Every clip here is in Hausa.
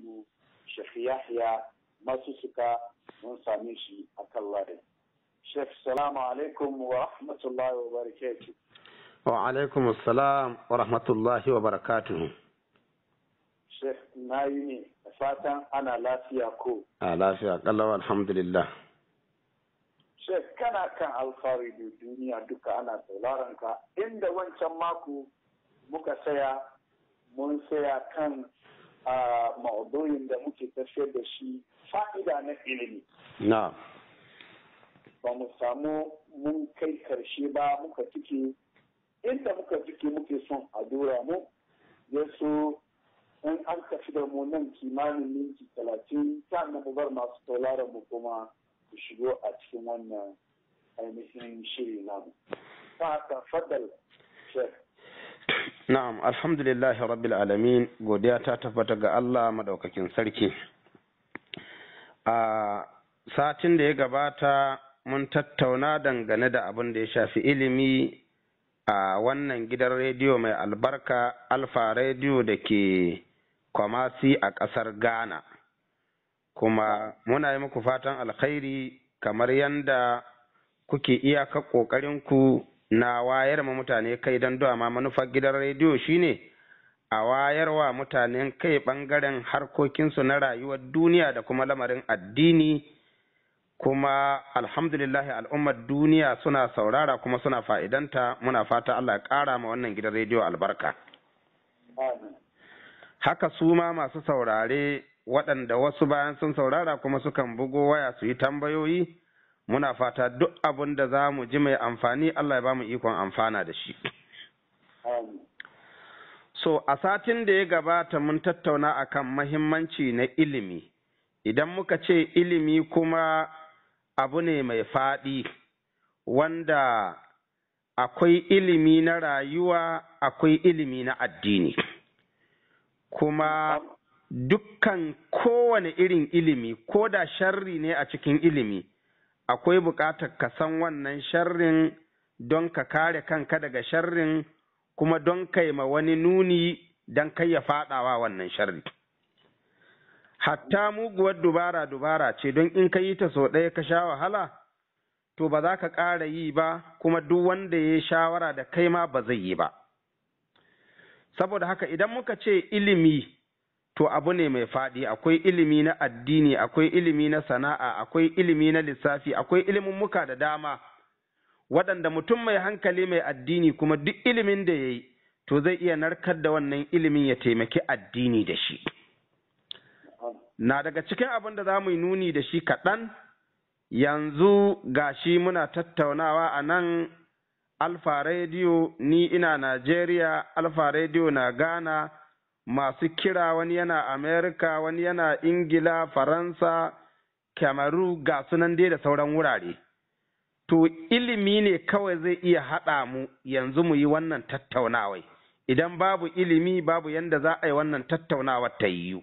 habibu Sheikh Yahya masu suka mun same shi a kan layin. Sheikh salamu alaikum wa rahmatullahi wa barakatuh. Wa alaikum salam wa rahmatullahi wa barakatuhu. Sheikh na yi ne fatan ana lafiya ko. A lafiya kallawa alhamdulillah. Sheikh kana kan alfahari da duniya duka ana sauraron ka inda wancan mako muka saya mun saya kan a maudu'in da muke tafiyar da shi fa'ida na ilimi. Na. Ba mu samu mun kai karshe ba muka cike inda muka cike muke son a dora mu ya so in an tafi da mu nan kimanin minti talatin sannan mu bar masu tauraron mu kuma ku shigo a cikin wannan ainihin shiri namu. Ta haka fadal Sheikh. Na'am, alhamdulillah rabbil alamin godiya ta tabbata ga Allah madaukakin sarki. A satin da ya gabata mun tattauna dangane da abin da ya shafi ilimi a wannan gidan rediyo mai albarka Alfa rediyo da ke Kwamasi a ƙasar Ghana. Kuma muna yi muku fatan alkhairi kamar yanda kuke iyaka ƙoƙarinku na wayar ma mutane kai don ma manufar gidan rediyo shine a wayarwa mutanen kai ɓangaren harkokinsu na rayuwar duniya da kuma lamarin addini kuma alhamdulillahi al'ummar duniya suna saurara kuma suna fa'idanta muna fata Allah ya ƙara ma wannan gidan rediyo albarka. Haka su ma masu saurare waɗanda wasu bayan sun saurara kuma sukan bugo waya su yi tambayoyi. muna fata duk abin da za mu ji mai amfani Allah ya ba mu ikon amfana da shi. So, a satin da ya gabata mun tattauna akan mahimmanci na ilimi, idan muka ce ilimi kuma abu ne mai faɗi wanda akwai ilimi na rayuwa akwai ilimi na addini. Kuma dukkan kowane irin ilimi, ko da sharri ne a cikin ilimi. akwai buƙatar ka san wannan sharrin don ka kare kanka daga sharrin kuma don kai ma wani nuni don kai ya faɗawa wannan sharri. Hatta muguwar dubara dubara ce don in ka yi ta sau ɗaya ka sha wahala, to ba za ka ƙara yi ba kuma duk wanda ya shawara da kai ma ba zai yi ba. Saboda haka idan muka ce ilimi to abu ne mai faɗi akwai ilimi na addini akwai ilimi na sana'a akwai ilimi na lissafi akwai ilimin muka da dama waɗanda mutum mai hankali mai addini kuma duk ilimin da ya yi to zai iya narkar da wannan ilimin ya taimaki addini da shi na daga cikin abin da za mu yi nuni da shi kaɗan yanzu gashi muna tattaunawa a nan alfa radio ni ina najeriya alfa radio na ghana masu kira wani yana Amerika, wani yana Ingila, Faransa, Kamaru ga sunan dai da sauran wurare. To ilimi ne kawai zai iya haɗa mu yanzu mu yi wannan tattaunawai. Idan babu ilimi babu yanda za a yi wannan tattaunawar ta yiwu.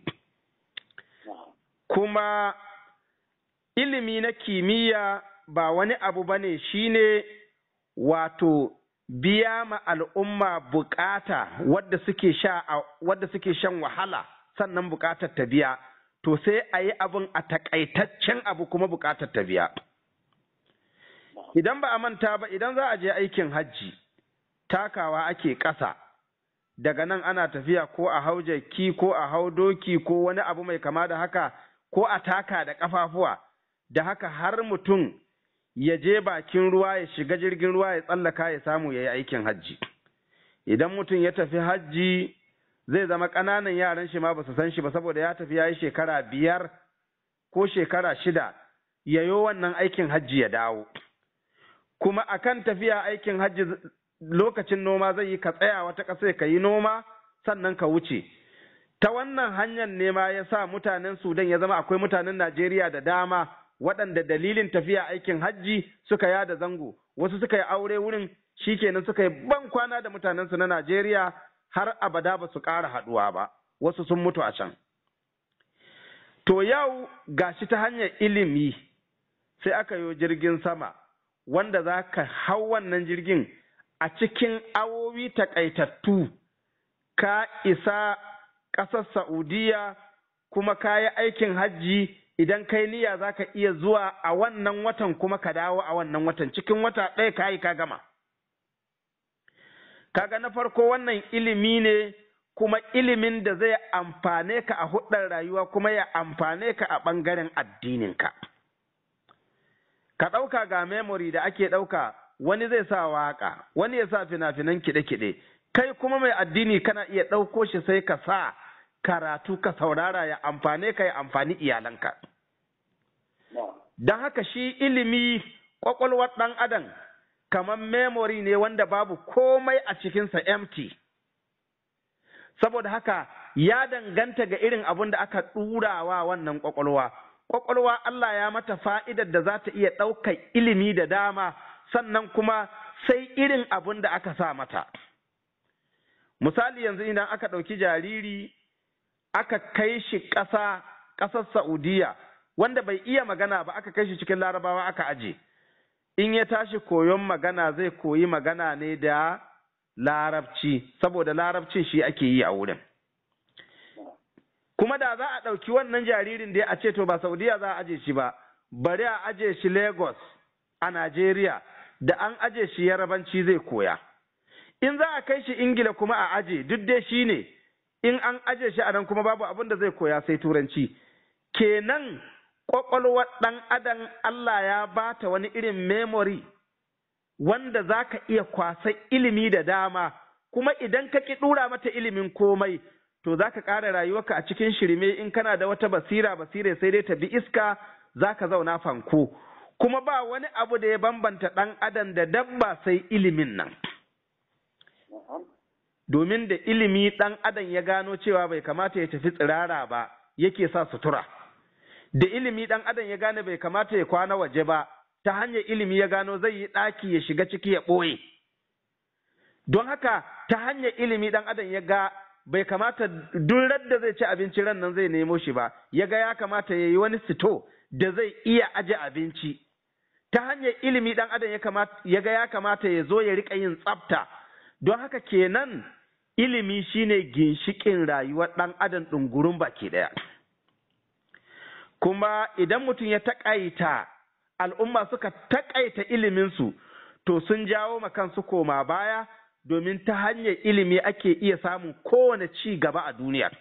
Kuma ilimi na kimiyya ba wani abu ba ne shi ne wato biya ma al'umma bukata wadda suke sha wadda suke shan wahala sannan bukatar ta biya to sai a yi abin a takaitaccen abu kuma bukatar ta biya idan ba a manta ba idan za a je aikin hajji takawa ake ƙasa daga nan ana tafiya ko a hau jaki ko a hau doki ko wani abu mai kama da haka ko a taka da ƙafafuwa da haka har mutum ya je bakin ruwa ya shiga jirgin ruwa ya tsallaka ya samu ya yi aikin hajji idan mutum ya tafi hajji zai zama ƙananan yaran shi ma ba su san shi ba saboda ya tafi ya yi shekara biyar ko shekara shida ya yi wannan aikin hajji ya dawo kuma akan tafiya aikin hajji lokacin noma zai yi ka tsaya wata ƙasa ka yi noma sannan ka wuce ta wannan hanyar nema ya sa mutanen sudan ya zama akwai mutanen najeriya da dama waɗanda dalilin tafiya aikin hajji suka yada zango wasu suka yi aure wurin shikenan suka yi ban kwana da mutanensu na Najeriya har abada ba su ƙara haɗuwa ba wasu sun mutu a can to yau gashi ta hanyar ilimi sai aka yi jirgin sama wanda za ka hau wannan jirgin a cikin awowi takaitattu ka isa ƙasar Saudiya kuma ka yi aikin hajji idan kai niyya za ka iya zuwa a wannan watan kuma ka dawo a wannan watan cikin wata ɗaya ka yi ka gama kaga na farko wannan ilimi ne kuma ilimin da zai amfane ka a hudar rayuwa kuma ya amfane ka a ɓangaren addininka ka ɗauka ga memory da ake ɗauka wani zai sa waƙa wani ya sa fina-finan kiɗe-kiɗe kai kuma mai addini kana iya ɗauko shi sai ka sa karatu ka saurara ya amfane ka ya amfani iyalanka don haka shi ilimi ƙwaƙwalwar ɗan adam kamar memory ne wanda babu komai a cikinsa empty saboda haka ya danganta ga irin abin da aka ɗurawa wannan ƙwaƙwalwa ƙwaƙwalwa Allah ya mata fa'idar da za ta iya ɗaukar ilimi da dama sannan kuma sai irin abin da aka sa mata misali yanzu idan aka ɗauki jariri aka kai shi ƙasa ƙasar Saudiya wanda bai iya magana ba aka kai shi cikin larabawa aka aje in ya tashi koyon magana zai koyi magana ne da larabci saboda larabcin shi ake yi a wurin kuma da za a ɗauki wannan jaririn da a ce to ba saudiya za a aje shi ba bari a aje shi lagos a najeriya da an aje shi yarabanci zai koya in za a kai shi ingila kuma a aje duk dai shi ne in an aje shi a nan kuma babu abin da zai koya sai turanci kenan ƙwaƙwalwar ɗan adam Allah ya bata wani irin memory wanda za ka iya kwasa ilimi da dama kuma idan ka ƙi ɗura mata ilimin komai to za ka ƙara rayuwarka a cikin shirme in kana da wata basira basira sai dai ta bi iska za ka zauna fanko kuma ba wani abu da ya bambanta ɗan adam da dabba sai ilimin nan domin da ilimi ɗan adam ya gano cewa bai kamata ya tafi tsirara ba yake sa sutura da ilimi ɗan adam ya gane bai kamata ya kwana waje ba ta hanyar ilimi ya gano zai yi ɗaki ya shiga ciki ya ɓoye don haka ta hanyar ilimi ɗan adam ya ga bai kamata duk da zai ci abinci ran nan zai nemo shi ba ya ga ya kamata ya yi wani sito da zai iya aje abinci ta hanyar ilimi ɗan adam ya ga ya kamata ya zo ya riƙa yin tsafta don haka kenan ilimi shine ginshiƙin rayuwar ɗan adam ɗungurin baki ɗaya kuma idan mutum ya taƙaita al'umma suka taƙaita iliminsu to sun jawo ma kansu koma baya domin ta hanyar ilimi ake iya samun kowane ci gaba a duniya.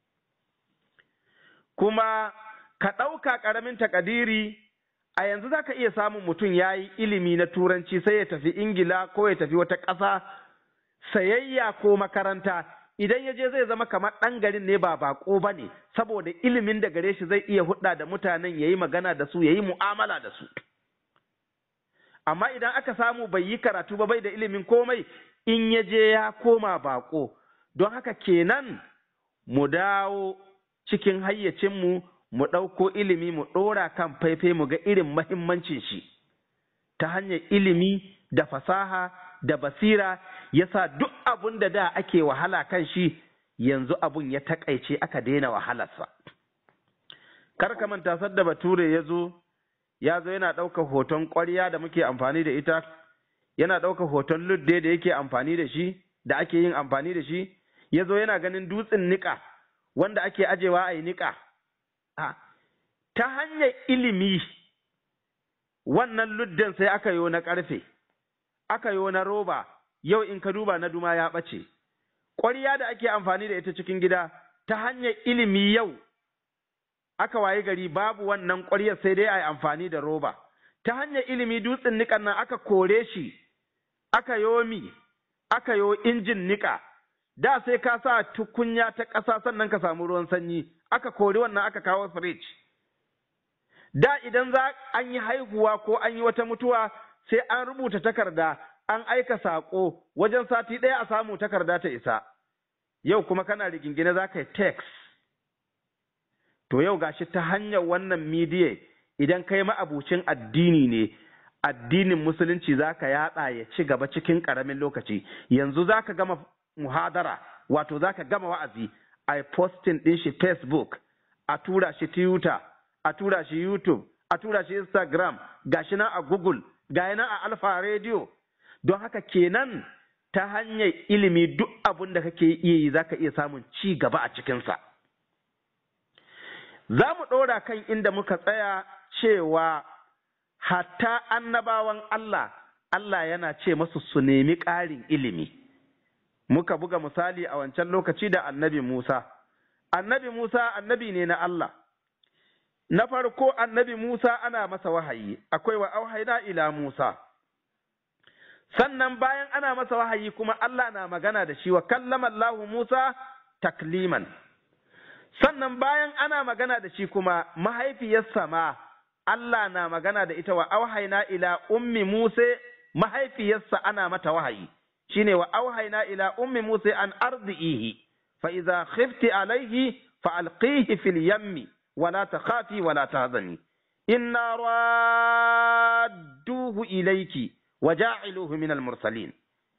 Kuma ka ɗauka ƙaramin takadiri a yanzu za ka iya samun mutum ya yi ilimi na turanci sai ya tafi Ingila ko ya tafi wata ƙasa sayayya ko makaranta idan ya je zai zama kamar ɗan garin ne ba baƙo ba ne saboda ilimin da gare shi zai iya hudda da mutanen ya yi magana da su ya yi mu'amala da su. Amma idan aka samu bai yi karatu ba bai da ilimin komai in ya je ya koma baƙo, don haka kenan mu dawo cikin hayyacinmu mu ɗauko ilimi mu ɗora kan faifai mu ga irin mahimmancin shi, ta hanyar ilimi da fasaha da basira yasa duk abun da da ake wahala kan shi yanzu abun ya taƙaice aka daina wahalarsa. Kar ka manta sadda bature ya zo, ya zo yana ɗaukar hoton ƙwarya da muke amfani da ita, yana ɗaukar hoton ludde da yake amfani da shi da ake yin amfani da shi ya zo yana ganin dutsen niƙa wanda ake ajewa a yi niƙa ta hanyar ilimi wannan ludden sai aka yo na ƙarfe aka yo na roba yau in ka duba na duma ya ɓace ƙwarya da ake amfani da ita cikin gida ta hanyar ilimi yau aka waye gari babu wannan ƙwaryar sai dai a yi amfani da roba ta hanyar ilimi dutsen niƙan nan aka kore shi aka yo mi aka yo injin niƙa da sai ka sa tukunya ta ƙasa sannan ka samu ruwan sanyi aka kori wannan aka kawo firij da idan za an yi haihuwa ko an yi wata mutuwa sai an rubuta takarda an aika saƙo wajen sati ɗaya a samu takarda ta isa yau kuma kana rigingine za ka yi text to yau gashi ta hanyar wannan midiya idan kai ma'abucin addini ne addinin musulunci za ka yada ya ci gaba cikin ƙaramin lokaci yanzu za ka gama muhadara wato za ka gama wa'azi a posting ɗin shi facebook a tura shi twitter a tura shi youtube a tura shi instagram gashi nan a google ga nan a alfa radio don haka kenan ta hanyar ilimi duk abin da kake iya yi za ka iya samun ci gaba a cikinsa za mu ɗora kan inda muka tsaya cewa hatta annabawan Allah Allah yana ce masu su nemi ƙarin ilimi muka buga misali a wancan lokaci da annabi Musa annabi Musa annabi ne na Allah na farko annabi Musa ana masa wahayi akwai wa auhaina ila Musa sannan bayan ana masa wahayi kuma Allah na magana da shi wa kallama Allahu Musa takliman sannan bayan ana magana da shi kuma mahaifiyarsa ma Allah na magana da ita wa auhaina ila ummi Musa mahaifiyarsa ana mata wahayi shine wa auhaina ila ummi Musa an ardihi fa idza khifti alaihi fa alqihi fil yammi ولا تخافي ولا تهزني إنا رادوه إليك وجاعلوه من المرسلين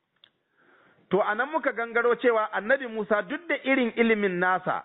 To, a nan muka gangaro cewa annabi Musa duk da irin ilimin nasa,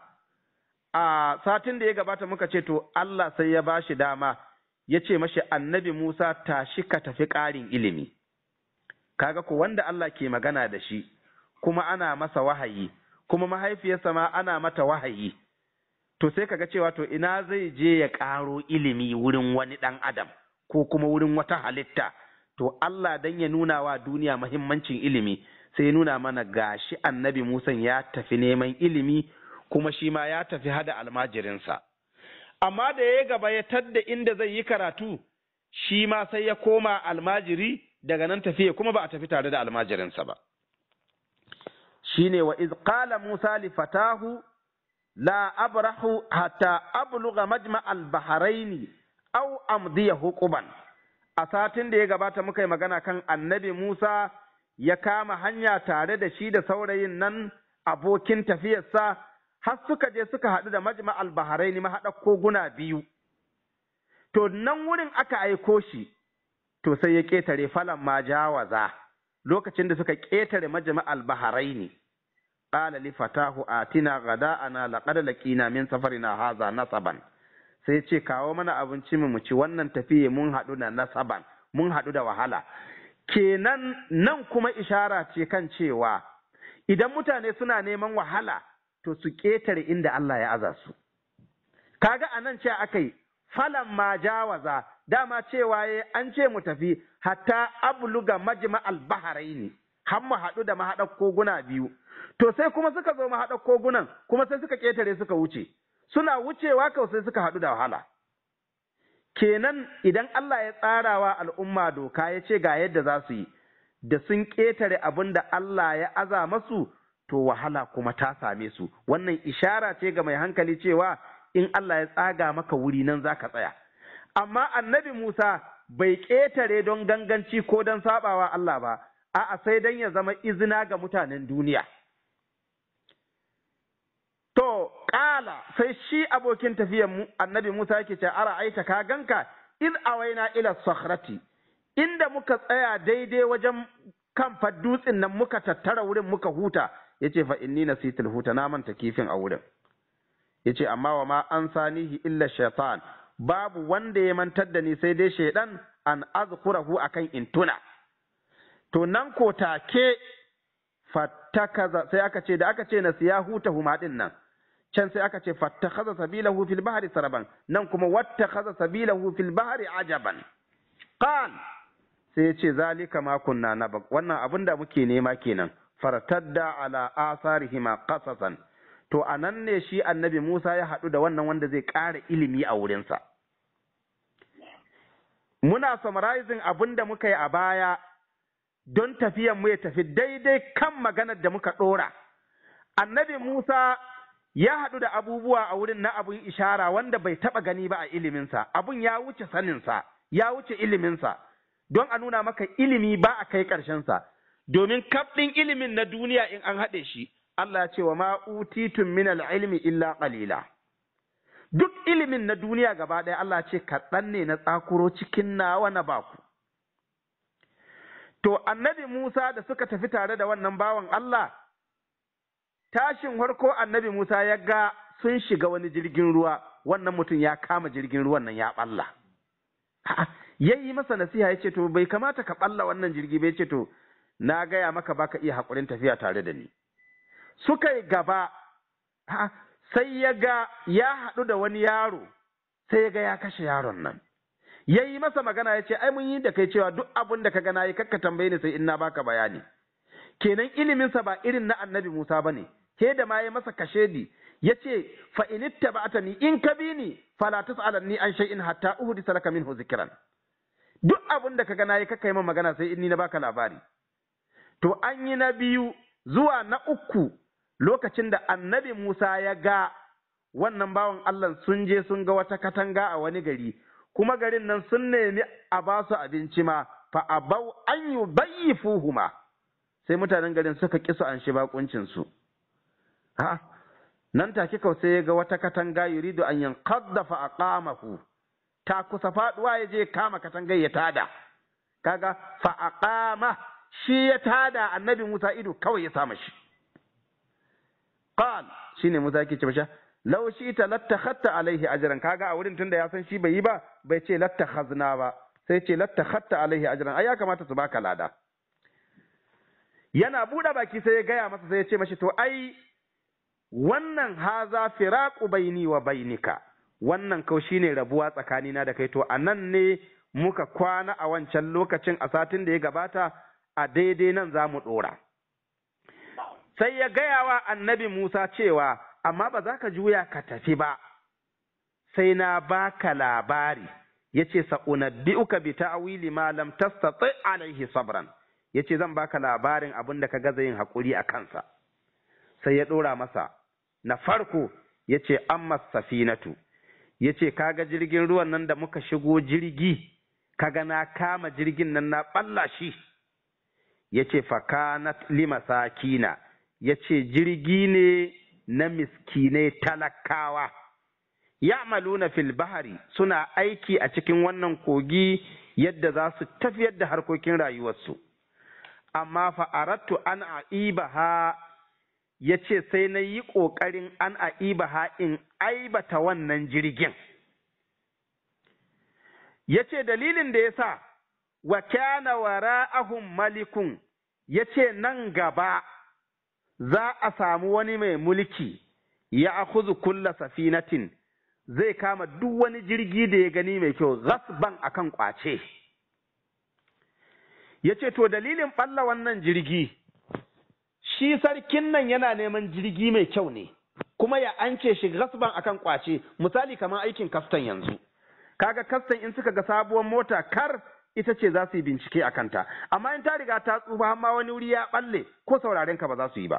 a satin da ya gabata muka ce, To, Allah sai ya ba shi dama, ya ce mashi annabi Musa tashi ka tafi ƙarin ilimi. Kaga ku wanda Allah ke magana da shi, kuma ana masa wahayi, kuma mahaifiyarsa ma ana mata wahayi. to sai kaga cewa to ina zai je ya ƙaro ilimi wurin wani ɗan adam ko kuma wurin wata halitta to Allah dan ya nuna wa duniya mahimmancin ilimi sai ya nuna mana gashi annabi Musa ya tafi neman ilimi kuma shi ma ya tafi hada almajirinsa amma da ya gaba ya tadda inda zai yi karatu shi ma sai ya koma almajiri daga nan tafiya kuma ba a tafi tare da almajirinsa ba shine wa iz qala Musa li fatahu لا أبرح حتى أبلغ مجمع البحرين أو أمضي حقبا a satin da ya gabata muka yi magana kan annabi Musa ya kama hanya tare da shi da saurayin nan abokin tafiyarsa har suka je suka haɗu da majma al-baharaini mahaɗa koguna biyu to nan wurin aka aiko shi to sai ya ƙetare falan ma jawaza lokacin da suka ƙetare majma al-baharaini qala li fatahu atina ghada'ana laqad laqina min safarina hadha nasaban sai ce kawo mana abinci mu ci wannan tafiye mun haɗu da nasaban mun haɗu da wahala kenan nan kuma ishara ce kan cewa idan mutane suna neman wahala to su ƙetare inda Allah ya aza su kaga anan ce aka yi falan ma jawaza dama cewa ya an ce mu tafi hatta abluga majma al-baharaini har mu haɗu da mahaɗar koguna biyu to sai kuma suka zo mahaɗar kogunan kuma sai suka ƙetare suka wuce suna wucewa kawai sai suka haɗu da wahala kenan idan Allah ya tsarawa al'umma doka ya ce ga yadda za su yi da sun ƙetare abin da Allah ya aza masu to wahala kuma ta same su wannan ishara ce ga mai hankali cewa in Allah ya tsaga maka wuri nan za ka tsaya amma annabi Musa bai ƙetare don ganganci ko don sabawa Allah ba a'a sai don ya zama izina ga mutanen duniya To, ƙala sai shi abokin tafiyan annabi Musa yake ce, Ara aita ka ganka, iz awaina ila sakhrati inda muka tsaya daidai wajen kan dutsen nan muka tattara wurin muka huta, ya ce fa inni nasitul huta na manta kifin a wurin. Ya ce, amma wa ma an sanihi illa shaitan, babu wanda ya mantar da ni sai dai shaidan an azkurahu akan intuna. To nan ko take fattakaza sai aka ce da aka ce na siya huta huma din nan. can sai aka ce fattakhadha sabilahu fil bahri saraban nan kuma wattakhadha sabilahu fil bahri ajaban qal sai yace zalika ma kunna nabaq wannan abin da muke nema kenan fartadda ala asarihima qasasan to anan ne shi annabi Musa ya haɗu da wannan wanda zai ƙara ilimi a wurinsa muna summarizing abin da muka yi a baya don tafiyan mu ya tafi daidai kan maganar da muka ɗora annabi Musa ya haɗu da abubuwa a wurin na abun ishara wanda bai taɓa gani ba a iliminsa, abun ya wuce saninsa, ya wuce iliminsa, don a nuna maka ilimi ba a kai ƙarshensa, domin kafɗin ilimin na duniya in an haɗe shi, Allah ya ce wa ma utitun min ilmi illa qalila. Duk ilimin na duniya gaba ɗaya Allah ce kaɗan ne na tsakuro cikin nawa na baku. To, annabi Musa da suka tafi tare da wannan bawan Allah, tashin harko annabi Musa ya ga sun shiga wani jirgin ruwa wannan mutum ya kama jirgin ruwan nan ya balla. Ya yi masa nasiha ya ce to bai kamata ka balla wannan jirgi bai ce to na gaya maka baka iya haƙurin tafiya tare da ni. Suka yi gaba sai ya ga ya haɗu da wani yaro sai ya ga ya kashe yaron nan ya yi masa magana ya ce ai mun yi da kai cewa duk abin da ka gana yi kakka tambaye ni sai in na baka bayani kenan iliminsa ba irin na annabi Musa bane ke da ma ya masa kashedi ya ce fa in ittaba'tani in ka bi ni fala tas'alanni an shay'in hatta uhdisa laka minhu zikran duk abin da ka gana yi kakka yi min magana sai in ni na baka labari to an yi na biyu zuwa na uku lokacin da annabi Musa ya ga wannan bawan Allah sun je sun ga wata katanga a wani gari kuma garin nan sun nemi a ba su abinci ma fa abau an yi bayyi fuhuma sai mutanen garin suka ƙi su an shi bakuncin su ha nan take kau sai ya ga wata katanga yuridu an yanqadda fa aqamahu ta kusa faduwa ya je kama katangar ya tada kaga fa aqama shi ya tada annabi Musa ido kawai ya sama shi qal shine Musa yake ce masha law ta lattakhatta alaihi ajran kaga a wurin tunda ya san shi bai yi ba bai ce lattakhazna ba sai ce lattakhatta alaihi ajran ai ya kamata su baka lada yana buɗe baki sai ya gaya masa sai ya ce mashi to ai wannan haza firaqu baini wa bainika wannan kau shine rabuwa tsakanina da kai to anan ne muka kwana a wancan lokacin a satin da ya gabata a daidai nan za mu ɗora. Sai ya gaya wa annabi Musa cewa, amma ba za ka juya ka tafi ba, sai na baka labari, ya ce sa'unabbi'uka bi ta'wili ma lam tastati alaihi sabran, ya ce zan baka labarin abin da ka gaza yin haƙuri a kansa. Sai ya ɗora masa, na farko ya ce amma safinatu, ya ce kaga jirgin ruwan nan da muka shigo jirgi, kaga na kama jirgin nan na ɓalla shi. ya ce fakanat limasakina ya ce jirgi ne na miskinai talakawa ya'maluna fil bahari suna aiki a cikin wannan kogi yadda za su tafiyar da harkokin rayuwarsu amma fa'arattu an a'ibaha ya ce sai na yi ƙoƙarin an a'ibaha in aibata wannan jirgin ya ce dalilin da ya sa wa kana wara'ahum malikun yace nan gaba za a samu wani mai mulki ya akuzu kulla safinatin zai kama duk wani jirgi da ya gani mai kyau gasban akan kwace yace to dalilin ɓalla wannan jirgi shi sarkin nan yana neman jirgi mai kyau ne kuma ya ance shi gasban akan kwace misali kamar aikin kastan yanzu kaga kastan in suka ga sabuwar mota kar ita ce za su yi bincike a kanta amma in ta riga ta tsufa amma wani wuri ya balle ko sauraren ka ba za su yi ba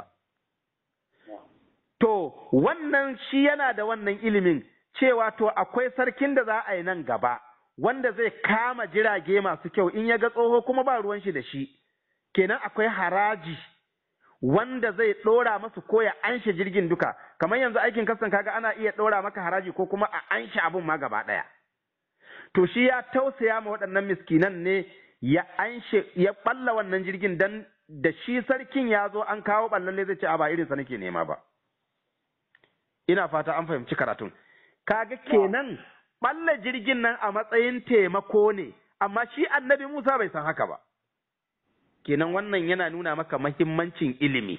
to wannan shi yana da wannan ilimin cewa to akwai sarkin da za a yi nan gaba wanda zai kama jirage masu kyau in ya ga tsoho kuma ba ruwan shi da shi kenan akwai haraji wanda zai ɗora masu ko ya anshe jirgin duka kamar yanzu aikin kasan kaga ana iya ɗora maka haraji ko kuma a anshe abun ma gaba ɗaya to shi ya tausaya ma waɗannan miskinan ne ya anshe ya ɓalla wannan jirgin dan da shi sarkin ya zo an kawo ɓallalle zai ce a ba irinsa nake nema ba ina fata an fahimci karatun kaga kenan ɓalla jirgin nan a matsayin taimako ne amma shi annabi Musa bai san haka ba kenan wannan yana nuna maka mahimmancin ilimi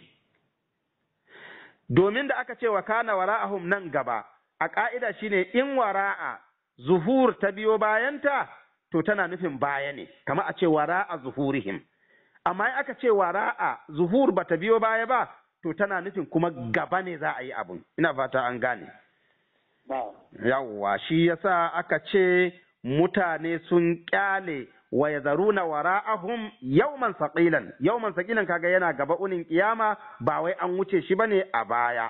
domin da aka ce wa kana wara'ahum nan gaba a ƙa'ida shine in wara'a zuhur ta biyo bayanta to tana nufin baya ne kama a ce wara'a zuhurihim amma in aka ce wara'a zuhur ba ta biyo baya ba to tana nufin kuma gaba ne za a yi abun ina fata an gane yawwa shi yasa aka ce mutane sun kyale wa yazaruna wara'ahum yawman saqilan yawman saqilan kaga yana gaba unin kiyama ba wai an wuce shi bane a baya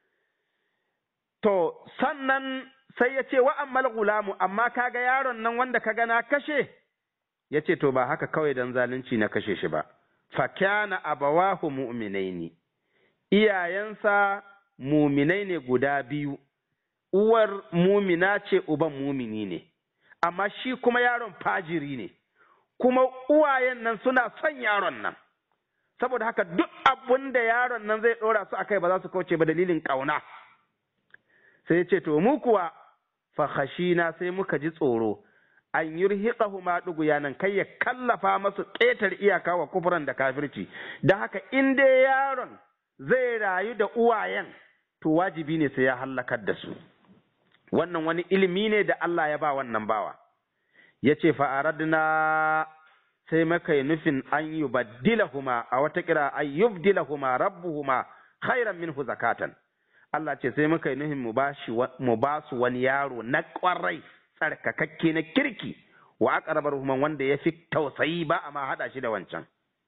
to sannan sai ya ce wa ammal gulamu amma kaga yaron nan wanda kaga na kashe ya ce to ba haka kawai dan zalunci na kashe shi ba fa kana abawahu mu'minaini iyayensa muminai ne guda biyu uwar mumina ce uban mumini ne amma shi kuma yaron fajiri ne kuma uwayen nan suna son yaron nan saboda haka duk abun da yaron nan zai ɗora su akai ba za su kauce ba dalilin ƙauna sai ce to mu kuwa fa khashina sai muka ji tsoro an yurhiqahu ma nan kai ya kallafa masu ƙetar iyaka wa kufran da kafirci da haka in dai yaron zai rayu da uwayen to wajibi ne sai ya hallakar da su wannan wani ilimi ne da Allah ya ba wannan bawa ya ce fa'aradna sai maka yi nufin an yi baddilahuma a wata kira an yubdilahuma rabbuhuma khairan minhu zakatan Allah ce sai muka yi nufin mu ba su wani yaro na ƙwarai tsarkakakke na kirki wa aqrabar human wanda ya fi tausayi ba a ma haɗa shi da wancan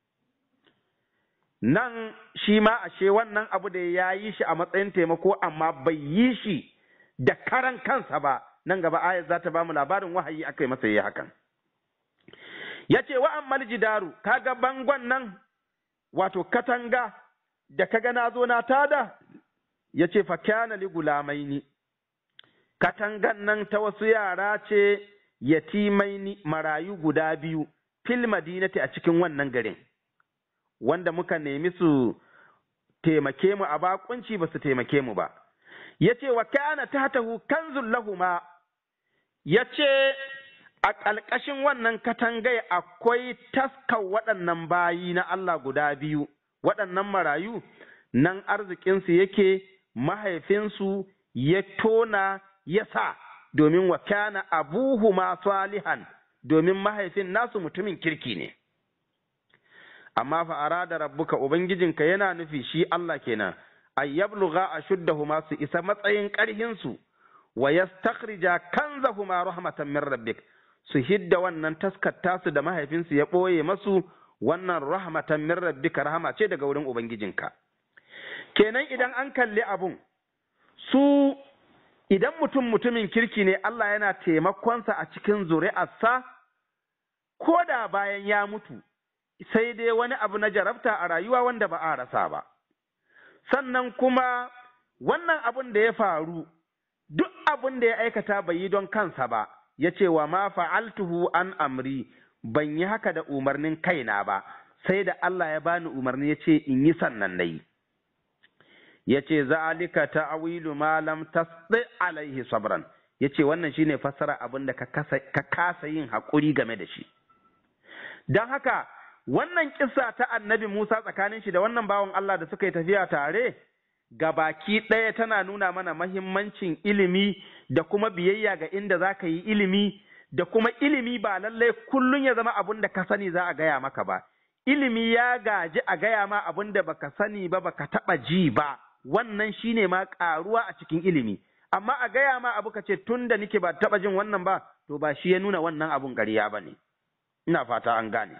nan shi ma ashe wannan abu da ya yi shi a matsayin taimako amma bai yi shi da karan kansa ba nan gaba ayat za ta ba mu labarin wahayi aka yi masa yi hakan ya ce wa ammal jidaru kaga bangon nan wato katanga da kaga na zo na tada ya ce fa kyana li gulamaini katangan nan ta wasu yara ce yatimaini marayu guda biyu fil madinati a cikin wannan garin wanda muka nemi su taimake mu a bakunci ba su taimake mu ba ya ce wa kana tahtahu kanzun lahuma ya ce a ƙalƙashin wannan katangai akwai taskar waɗannan bayi na Allah guda biyu waɗannan marayu nan arzikinsu yake mahaifinsu ya tona ya sa domin wa kana abuhuma salihan domin mahaifin nasu mutumin kirki ne amma fa arada rabbuka ubangijinka yana nufi shi Allah kenan ay yablugha ashuddahuma su isa matsayin ƙarhin su wa yastakhrija kanzahuma rahmatan min rabbik su hidda wannan taskar tasu da mahaifinsu ya ɓoye masu wannan rahmatan min rabbika rahama ce daga wurin ubangijinka kenan idan an kalli abun su idan mutum mutumin kirki ne Allah yana taimakonsa a cikin zuri'arsa ko da bayan ya mutu sai dai wani abu na jarabta a rayuwa wanda ba a rasa ba sannan kuma wannan abun da ya faru duk abun da ya aikata bai yi don kansa ba ya ce wa ma fa'altuhu an amri ban yi haka da umarnin kaina ba sai da Allah ya bani umarni ya ce in yi sannan na yi ya ce za'alika ta'awilu ma lam tasdi alaihi sabran ya ce wannan shine fassara abin da ka kasa yin haƙuri game da shi don haka wannan kissa ta annabi Musa tsakanin shi da wannan bawan Allah da suka yi tafiya tare ga baki ɗaya tana nuna mana mahimmancin ilimi da kuma biyayya ga inda za ka yi ilimi da kuma ilimi ba lallai kullum ya zama abin da ka sani za a gaya maka ba ilimi ya gaji a gaya ma abin da baka sani ba baka taɓa ji ba wannan shine ma ƙaruwa a cikin ilimi amma a gaya ma abu ka ce tun da nike ba taɓa jin wannan ba to ba shi ya nuna wannan abun ƙarya ba ne ina fata an gane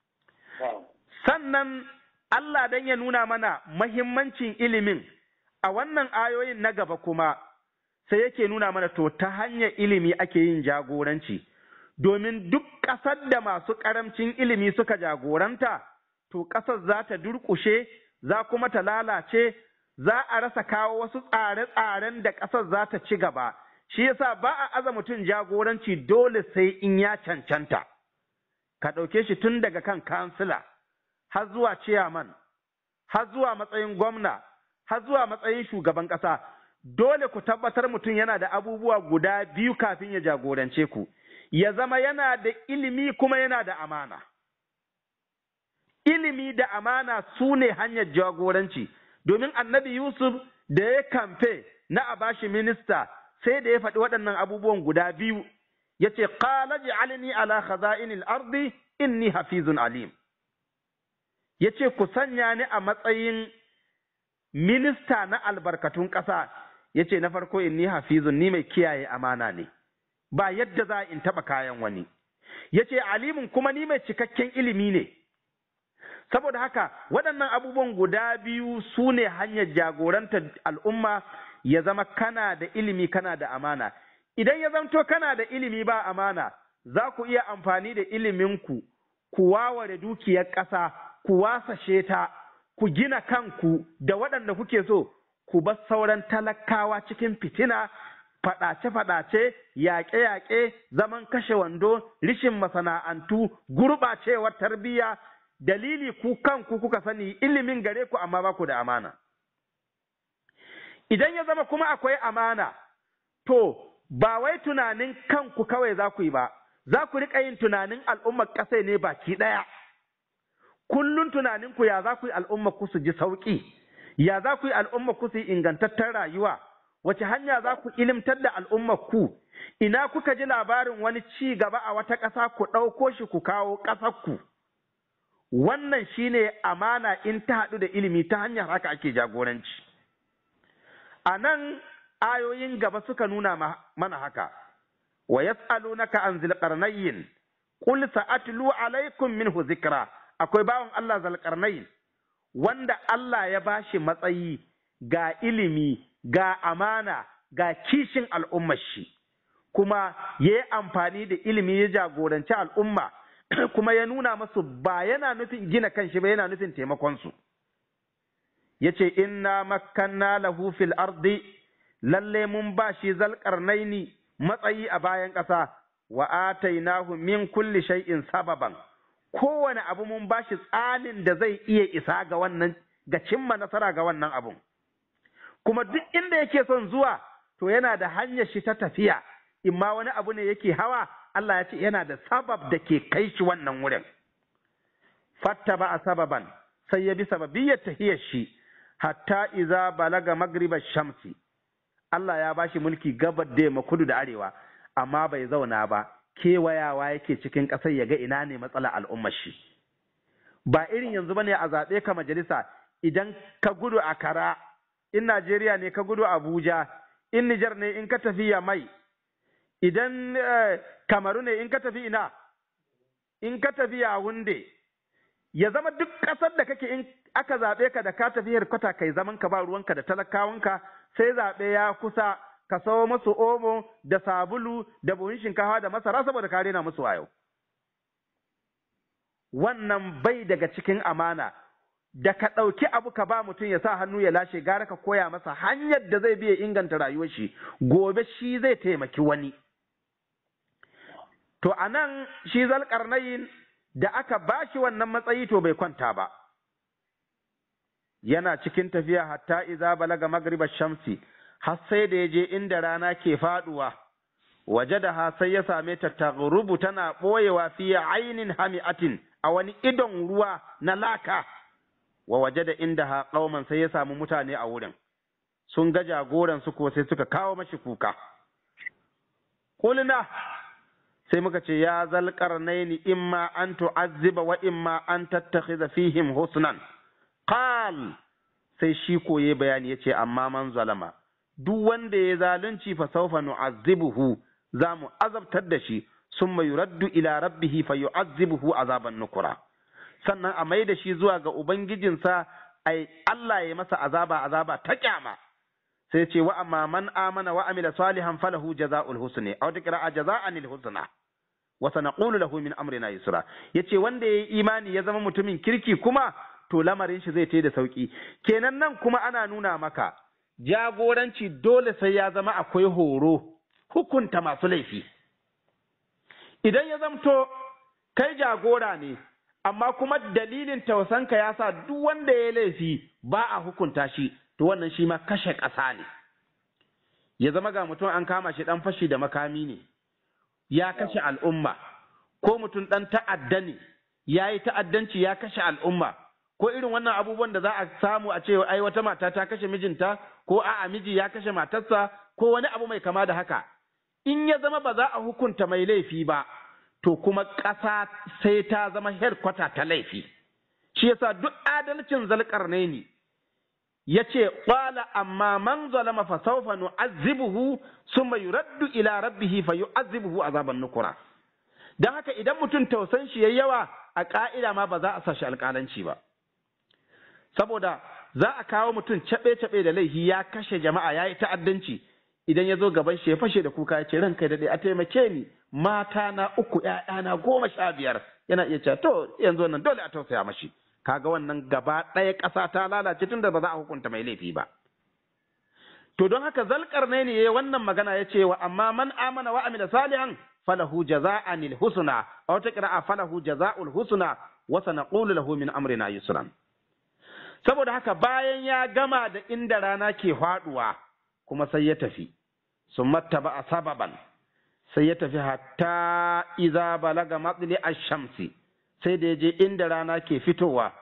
sannan Allah dan ya nuna mana mahimmancin ilimin a wannan ayoyin na gaba kuma sai yake nuna mana to ta hanyar ilimi ake yin jagoranci domin duk ƙasar da masu ƙaramcin ilimi suka jagoranta to ƙasar za ta durƙushe za kuma ta lalace za a rasa kawo wasu tsare-tsaren da ƙasar za ta ci gaba shi yasa ba a aza mutum jagoranci dole sai in ya cancanta ka ɗauke shi tun daga kan kansila har zuwa ciyaman har zuwa matsayin gwamna har zuwa matsayin shugaban ƙasa dole ku tabbatar mutum yana da abubuwa guda biyu kafin ya jagorance ku ya zama yana da ilimi kuma yana da amana ilimi da amana su ne hanyar jagoranci domin annabi yusuf da ya kamfe na a bashi minista sai da ya faɗi waɗannan abubuwan guda biyu ya ce qala ji'alni ala khaza'inil ardi inni hafizun alim ya ce ku sanya ni a matsayin minista na albarkatun ƙasa ya ce na farko inni hafizun ni mai kiyaye amana ne ba yadda za in taɓa kayan wani ya ce alimin kuma ni mai cikakken ilimi ne saboda haka waɗannan abubuwan guda biyu su ne hanyar jagorantar al'umma ya zama kana da ilimi kana da amana idan ya zamto kana da ilimi ba amana za ku iya amfani da iliminku ku waware dukiyar ƙasa ku wasashe ta ku gina kanku da waɗanda kuke so ku bar sauran talakawa cikin fitina faɗace-faɗace yaƙe-yaƙe zaman kashe wando rishin masana'antu gurɓacewar tarbiyya dalili ku kanku kuka sani ilimin gare ku amma ba ku da amana idan ya zama kuma akwai amana to ba wai tunanin kanku kawai za ku yi ba za ku riƙa yin tunanin al'ummar ƙasai ne baki ɗaya kullum tunaninku ya za ku yi al'ummar ku su ji sauƙi ya za ku yi al'umma ku su yi ingantattar rayuwa wace hanya za ku ilimtar da al'ummar ku ina kuka ji labarin wani ci gaba a wata ƙasa ku ɗauko shi ku kawo ƙasar ku wannan shine amana in ta haɗu da ilimi ta hanyar haka ake jagoranci a nan ayoyin gaba suka nuna mana haka wa yas'alunaka an zilqarnayn qul sa'atlu alaikum minhu zikra akwai bawan Allah zalqarnayn wanda Allah ya bashi matsayi ga ilimi ga amana ga kishin al'ummar shi kuma ya yi amfani da ilimi ya jagoranci al'umma kuma ya nuna masu ba yana nufin gina kanshi ba yana nufin taimakonsu ya ce inna makkanna lahu fil ardi lalle mun ba shi zalƙarnaini matsayi a bayan ƙasa wa atainahu min kulli shay'in sababan kowane abu mun ba shi tsanin da zai iya isa ga wannan ga cimma nasara ga wannan abun kuma duk inda yake son zuwa to yana da hanyar shi ta tafiya imma wani abu ne yake hawa Allah ya ce yana da sabab da ke kai shi wannan wurin fatta ba a sababan sai ya bi sababiyyar tahiyar shi hatta iza balaga magriba shamsi Allah ya bashi mulki gabar da yamma kudu da arewa amma bai zauna ba kewayawa yake cikin ƙasar ya ga ina ne matsala al'ummar shi ba irin yanzu bane a zaɓe ka majalisa idan ka gudu a kara in Najeriya ne ka gudu Abuja in Nijar ne in ka tafi ya mai idan Kamaru ne in ka tafi ina in ka tafi ya wunde ya zama duk ƙasar da kake in aka zaɓe ka da ka tafi kwata kai zaman ka ba ruwanka da talakawanka sai zaɓe ya kusa ka sawo musu omo da sabulu da buhun shinkafa da masara saboda ka rena musu wayo wannan bai daga cikin amana da ka ɗauki abu ka ba mutum ya sa hannu ya lashe gara ka koya masa hanyar da zai biya inganta rayuwar shi gobe shi zai taimaki wani to a nan shi zalƙarnayin da aka ba shi wannan matsayi to bai kwanta ba yana cikin tafiya hatta iza balaga magriba shamsi har sai da ya je inda rana ke faduwa waje da ha sai ya same ta taghrubu tana ɓoyewa fiye ainin hami'atin a wani idon ruwa na laka wa waje da inda ha ƙauman sai ya samu mutane a wurin sun ga jagoran su ko sai suka kawo mashi kuka kulina sai muka ce ya zalƙarnaini imma an tu'azziba wa imma an tattakhidha fihim husnan qal sai shi koye bayani yace amma man zalama duk wanda ya zalunci fa sawfa nu'azzibuhu za mu azabtar da shi summa yuraddu ila rabbihi fa yu'azzibuhu azaban nukura sannan a mai da shi zuwa ga ubangijinsa ai Allah ya masa azaba azaba ta kyama sai ce wa amma man amana wa amila salihan falahu jazaa'ul husni aw taqra'a jazaa'anil husna wa sanaqulu lahu min amrina yusra yace wanda yayi imani ya zama mutumin kirki kuma to lamarin shi zai tai da sauki kenan nan kuma ana nuna maka jagoranci dole sai ya zama akwai horo hukunta masu laifi idan ya zamto kai jagora ne amma kuma dalilin tausanka ya sa duk wanda ya laifi ba a hukunta shi to wannan shi ma kashe ƙasa ne ya zama ga mutum an kama shi ɗan fashi da makami ne ya kashe al'umma ko mutum ɗan ta'adda ne ya yi ta'addanci ya kashe al'umma ko irin wannan abubuwan da za a samu a ce ai wata mata ta kashe mijinta ko a'a miji ya kashe matarsa ko wani abu mai kama da haka in ya zama ba za a hukunta mai laifi ba to kuma ƙasa sai ta zama herkwata ta laifi shi yasa duk adalcin zalƙarne ne ya ce ƙwala amma man zalama fa sawfa nu'azzibuhu summa yuraddu ila rabbihi fa yu'azzibuhu azaban nukura dan haka idan mutum tausan shi yayi yawa a ƙa'ida ma ba za a sa shi alƙalanci ba saboda za a kawo mutum caɓe-caɓe da laifi ya kashe jama'a ya yi ta'addanci idan ya zo gaban shi ya fashe da kuka ya ce ranka daɗe a taimake ni mata na uku ‘ya'yana goma sha biyar yana iya cewa to yanzu wannan dole a tausaya mashi kaga wannan gaba ɗaya ƙasa ta lalace tunda ba za a hukunta mai laifi ba to don haka zalkar ne ne wannan magana ya ce wa amma man amana wa amila salihan falahu jaza'anil husna aw taqra'a falahu jaza'ul husna wa sanaqulu lahu min amrina yusran saboda haka bayan ya gama da inda rana ke faduwa kuma sai ya tafi sun mattaba a sababan sai ya tafi hatta iza balaga matsili a shamsi sai da ya je inda rana ke fitowa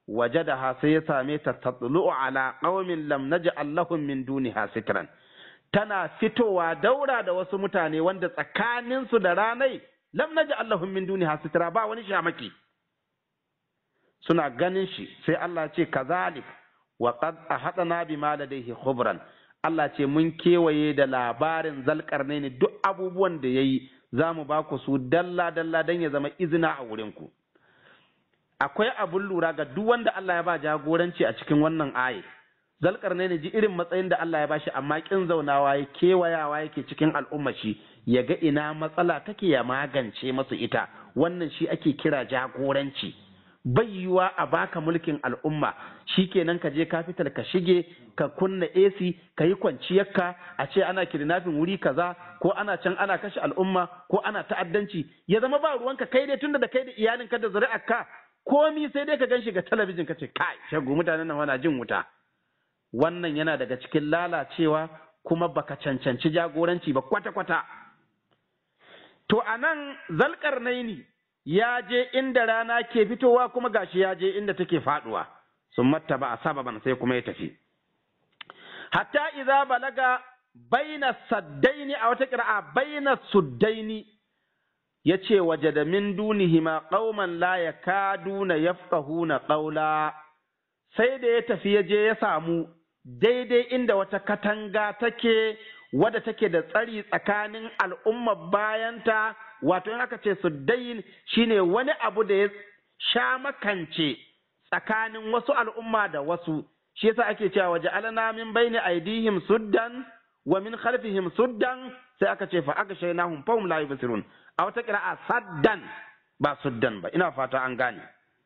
wajadaha sai ya same ta tatlu'u ala qaumin lam naj'al lahum min duniha sitran tana fitowa daura da wasu mutane wanda tsakaninsu da ranai lam naj'al lahum min duniha sitra ba wani shamaki suna ganin shi sai Allah ce kazalik wa qad ahadna bima ladayhi khubran Allah ce mun kewaye da labarin zalkarnaini duk abubuwan da yayi za mu ba ku su dalla dalla dan ya zama izina a wurin ku akwai abun lura ga duk wanda Allah ya ba jagoranci a cikin wannan aye zalkarnaini ji irin matsayin da Allah ya bashi amma kin zaunawa ya kewayawa yake cikin al'umma shi ya ga ina matsala take ya magance masu ita wannan shi ake kira jagoranci bai yiwa a baka mulkin al'umma shikenan ka je kafital ka shige ka kunna AC ka yi kwanciyarka a ce ana kidnapping wuri kaza ko ana can ana kashe al'umma ko ana ta'addanci ya zama ba ruwanka kai dai tunda da kai da iyalinka da zuri'arka komi sai dai ka gan shi ga talabijin ka ce kai shagu mutanen nan wana jin wuta wannan yana daga cikin lalacewa kuma baka cancanci jagoranci ba kwata-kwata to anan zalƙarnaini ya je inda rana ke fitowa kuma gashi ya je inda take faduwa sun matta ba a sababan sai kuma ya tafi hatta idza balaga baina saddaini a wata kira'a baina suddaini ya ce waje da min dunihima qauman la yakaduna yafqahuna qawla sai da ya tafi ya je ya samu daidai inda wata katanga take wadda take da tsari tsakanin al'ummar bayanta wato in aka ce suddayin shine wani abu da ya sha makance tsakanin wasu al'umma da wasu shi yasa ake cewa waje alana min baini aidihim suddan wa min khalfihim suddan sai aka ce fa aka shaynahum fahum la yubsirun a wata qira'a saddan ba suddan ba ina fata an gane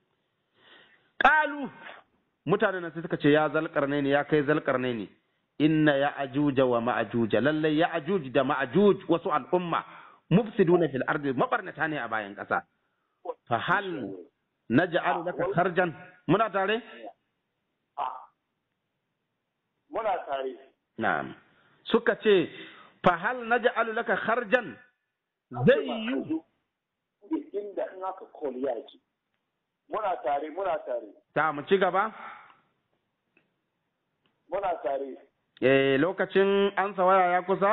qalu mutanen sai suka ce ya zalqarnaini ya kai zalqarnaini inna ya ajuja wa ma'ajuja lallai ya ajuj da ma'ajuj wasu al'umma mufsiduna fil ardi mabarnata ne a bayan ƙasa fa hal naj'alu laka kharjan muna tare muna tare na'am suka ce fa hal naj'alu laka kharjan zai yi inda in aka kol yaki muna tare muna tare ta mu ci gaba muna tare eh lokacin an waya ya kusa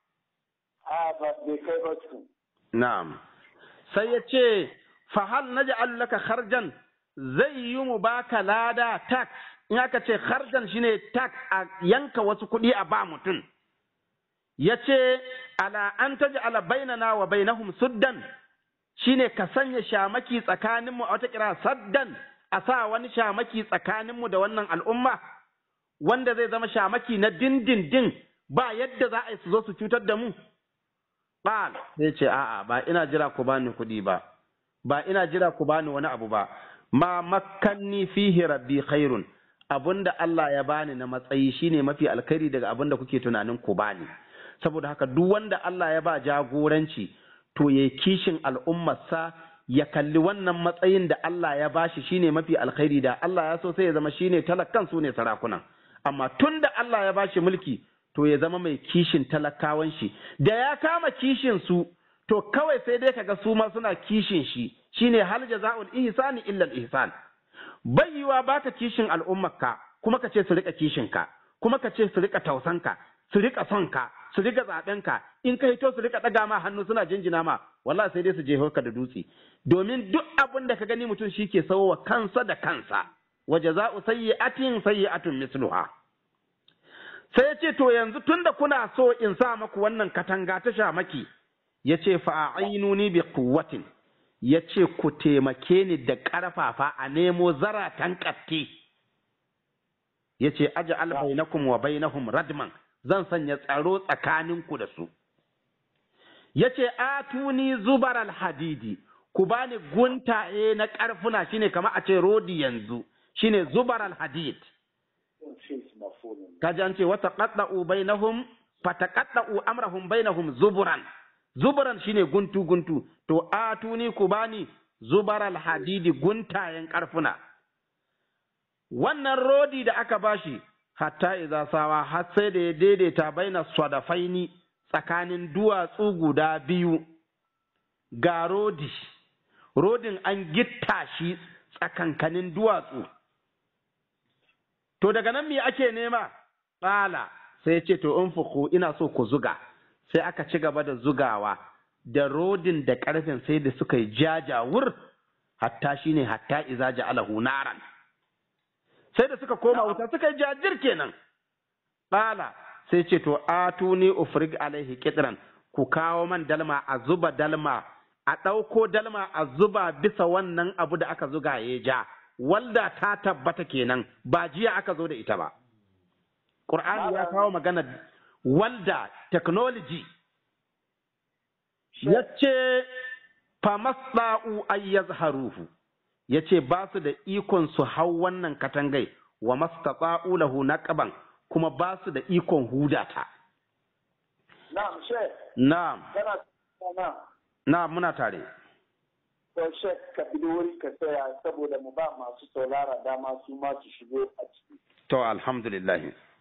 a ba bai kai ba cikin na'am sai ya ce fa hal naj'alu laka kharjan zai yi mu baka lada tax in aka ce kharjan shine tax a yanka wasu kuɗi a ba mutum ya ce ala an taj'ala bainana wa bainahum suddan shine ka sanya shamaki tsakaninmu a wata kira saddan a sa wani shamaki tsakaninmu da wannan al'umma wanda zai zama shamaki na dindindin ba yadda za a yi su zo su cutar da mu Ƙal zai ce a'a ba ina jira ku bani kuɗi ba ba ina jira ku bani wani abu ba ma makkanni fihi rabbi khairun abunda Allah ya bani na matsayi shine mafi alkhairi daga abunda kuke tunanin ku bani saboda haka duk wanda Allah ya ba jagoranci to ya kishin al'ummarsa ya kalli wannan matsayin da Allah ya bashi shine mafi alkhairi da Allah ya so sai ya zama shine talakkan su ne sarakunan amma tun da Allah ya bashi mulki to ya zama mai kishin talakawan shi da ya kama kishin su to kawai sai dai kaga su ma suna kishin shi shine hal jaza'ul ihsani illa al-ihsan bai yiwa baka kishin al'ummarka kuma ka ce su rika kishin ka kuma ka ce su rika tausan ka su rika son ka su rika zaben ka in ka hito su rika daga ma hannu suna jinjina ma wallahi sai dai su je ka da dutse domin duk abin da ka gani mutum shi ke wa kansa da kansa wa jaza'u sayyi'atin sayyi'atun misluha sai ya ce to yanzu tunda kuna so in sa maku wannan katanga ta shamaki ya ce fa'ainuni bi quwwatin ya ce ku taimake ni da ƙarfafa a nemo zaratan ƙatti ya ce aja bainakum wa bainahum radman zan sanya tsaro tsakaninku da su ya ce atuni zubar alhadidi ku bani guntaye na ƙarfuna shine kamar a ce rodi yanzu shine zubar alhadid kaji an ce wata qadda'u bainahum fataqadda'u amrahum bainahum zuburan zuburan shine guntu guntu to atuni ku bani zubar alhadidi guntayen ƙarfuna wannan rodi da aka bashi hatta idza sawa har sai da ya daidaita baina sadafaini tsakanin duwatsu guda biyu ga rodi rodin an gitta shi tsakankanin duwatsu to daga nan me ake nema ƙala sai ce to in fuku ina so ku zuga sai aka ci gaba da zugawa da rodin da ƙarfin sai da suka yi jajawur hatta shine hatta iza ja'alahu naran sai da suka koma wuta suka yi jajir kenan ƙala sai ce to atuni ufrig alaihi kitran ku kawo man dalma a zuba dalma a ɗauko dalma a zuba bisa wannan abu da aka zuga ya ja walda ta tabbata kenan ba jiya aka zo da ita ba Qur'ani ya kawo magana walda technology yace famasda'u ay yazharuhu yace ba su da ikon su hau wannan katangai wa mastata'u lahu naqaban kuma ba su da ikon hudata na'am she na'am kana na na'am muna tare to she ka bi wuri ka tsaya saboda mu ba masu saurara dama su ma su shigo a ciki to alhamdulillah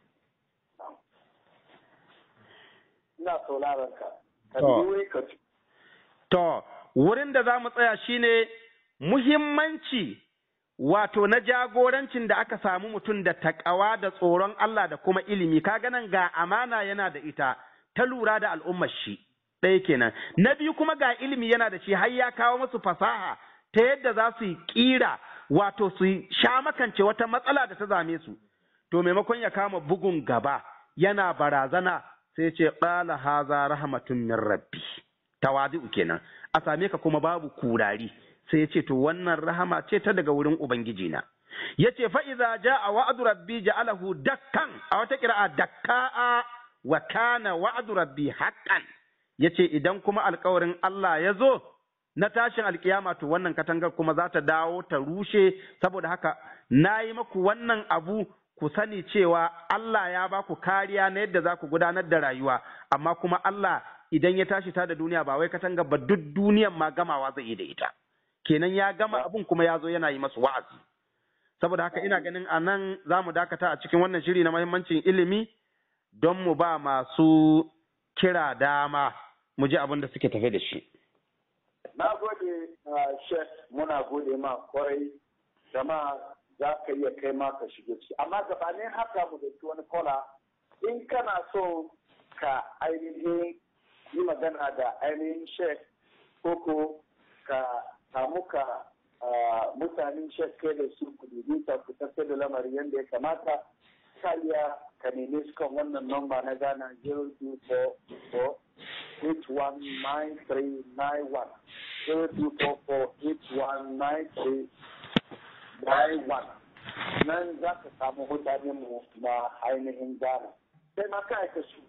ina sauraron ka ka bi To. wuri ka ci To, wurin da za mu tsaya shine muhimmanci wato na jagorancin da aka samu mutum da takawa da tsoron Allah da kuma ilimi, kaga nan ga amana yana da ita ta lura da al'ummar shi, ɗaya kenan. Na biyu kuma ga ilimi yana da shi har ya kawo musu fasaha ta yadda za su yi ƙira wato su yi sha makance wata matsala da ta zame su. To maimakon ya kama bugun gaba yana barazana sai ce ƙala haza rahmatun min rabbi. tawadi'u kenan a same ka kuma babu kurari sai ya ce to wannan rahama ce ta daga wurin ubangiji na yace fa idza jaa wa'du rabbi ja'alahu dakkan a wata qira'a dakka'a wa kana wa'du rabbi haqqan yace idan kuma alkawarin Allah ya zo na tashin alkiyama to wannan katangar kuma za ta dawo ta rushe saboda haka nayi maku wannan abu ku sani cewa Allah ya ba ku kariya na yadda za ku gudanar da rayuwa amma kuma Allah idan ya tashi ta da duniya ba wai katanga ba duk duniyan ma gamawa zai yi da ita kenan ya gama abun kuma ya zo yana yi masu wa'azi saboda haka ina ganin a nan za mu dakata a cikin wannan shiri na mahimmancin ilimi don mu ba masu kira dama mu ji abin da suke tafe da shi na gode shek muna gode ma kwarai jama'a za ka iya kai ma ka shige ciki amma gabanin haka mu dauki wani kola in kana so ka ainihin yi magana da ainihin shek koko ka samu ka mutanen shek kai da su ku dubi ta ku tafi da lamari yadda ya kamata ka iya ka neme su kan wannan nomba na Ghana 0244 819391 0244 819391 nan za ka samu mutanen mu na ainihin Ghana sai ma ka aika su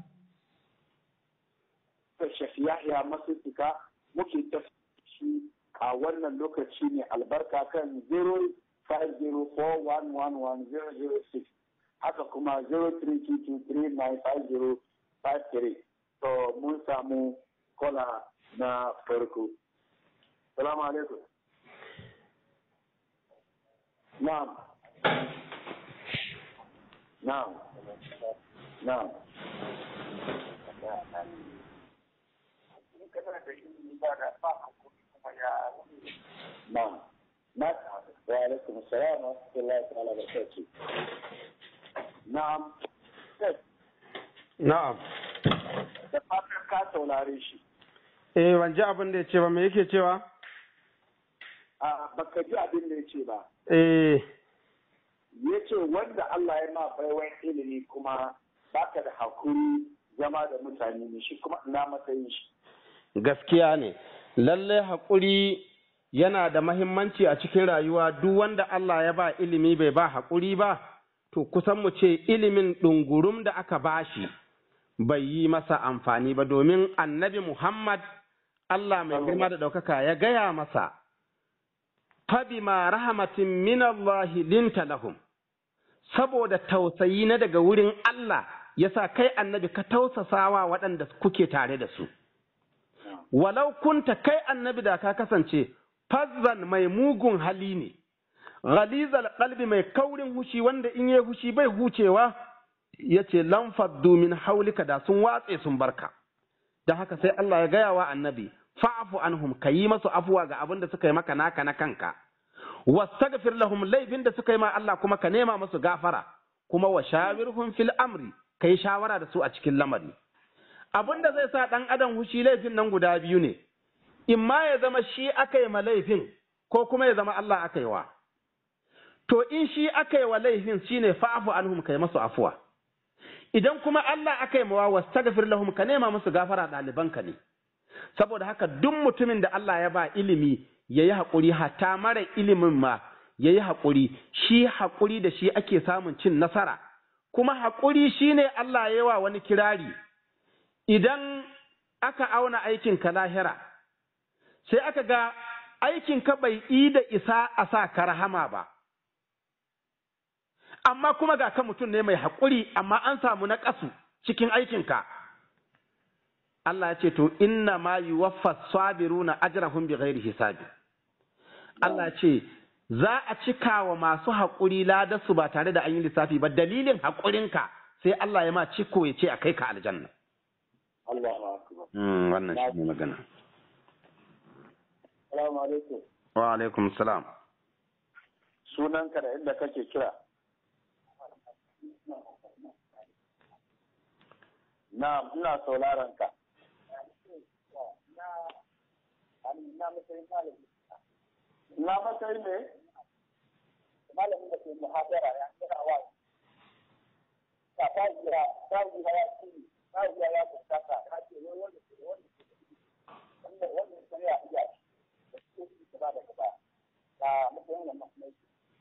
da shafi yahya masutuka muke tafi a wannan lokaci ne albarka kan 0504111006 haka kuma 0322395053 to mun samu kola na farko salamu alaikum na'am na'am na'am kana da ilimi ba da ba hakuri kuma ya na'am na wa alaikum assalam wa rahmatullahi ta'ala wa barakatuh na'am na'am da fatan ka saurare shi eh ban ji abin da ya ce ba me yake cewa a baka ji abin da ya ce ba eh ya ce wanda Allah ya ma baiwan ilimi kuma baka da hakuri zama da mutane ne shi kuma ina matsayin shi gaskiya ne lalle haƙuri yana da mahimmanci a cikin rayuwa duk wanda Allah ya ba ilimi bai ba haƙuri ba to kusan mu ce ilimin ɗungurum da aka bashi bai yi masa amfani ba domin annabi Muhammad Allah mai girma da ɗaukaka ya gaya masa fabima rahmatin min Allah linta lahum saboda tausayi na daga wurin Allah yasa kai annabi ka tausasawa waɗanda kuke tare da su walau kunta kai annabi da ka kasance fazzan mai mugun hali ne ghalizal qalbi mai kaurin hushi wanda in yi hushi bai hucewa yace lan faddu min haulika da sun watse sun barka da haka sai Allah ya gaya wa annabi fa'fu anhum kayi masu afuwa ga abin da suka yi maka naka na kanka wastaghfir lahum laifin da suka yi ma Allah kuma ka nema musu gafara kuma wa shawirhum fil amri kai shawara da su a cikin lamari abin da zai sa dan adam hushi laifin nan guda biyu ne imma ya zama shi aka yi ma laifin ko kuma ya zama Allah aka yi wa to in shi aka yi wa laifin shine fa'fu anhum kai masu afuwa idan kuma Allah aka yi mawa wastaghfir lahum ka nema musu gafara ɗalibanka ne saboda haka duk mutumin da Allah ya ba ilimi ya yi haƙuri hatta mara ilimin ma ya yi haƙuri shi haƙuri da shi ake samun cin nasara kuma haƙuri shi ne Allah ya wa wani kirari idan aka auna aikinka lahira sai aka ga aikinka bai yi da isa a sa ka rahama ba amma kuma ga ka mutum ne mai haƙuri amma an samu na ƙasu cikin aikinka Allah ya ce to inna ma yuwaffa sabiruna ajrahum bighairi hisabi Allah ce za a cika wa masu haƙuri ladarsu ba tare da an yi lissafi ba dalilin haƙurinka sai Allah ya ma ciko ya ce a kai ka aljanna Allahu akbar wannan shi ne magana Assalamu alaikum wa alaikum salam sunanka da inda kake kira Na'am ina sauraron ka na matsayi ne malamin da ke muhabara ya kira wa ta ta jira ta jira ya ci ta jira ya fuskata ta ce wai wanda ke wanda ke wanda wanda ke ya iya da ke ci gaba da gaba ta matsayin da mahimmanci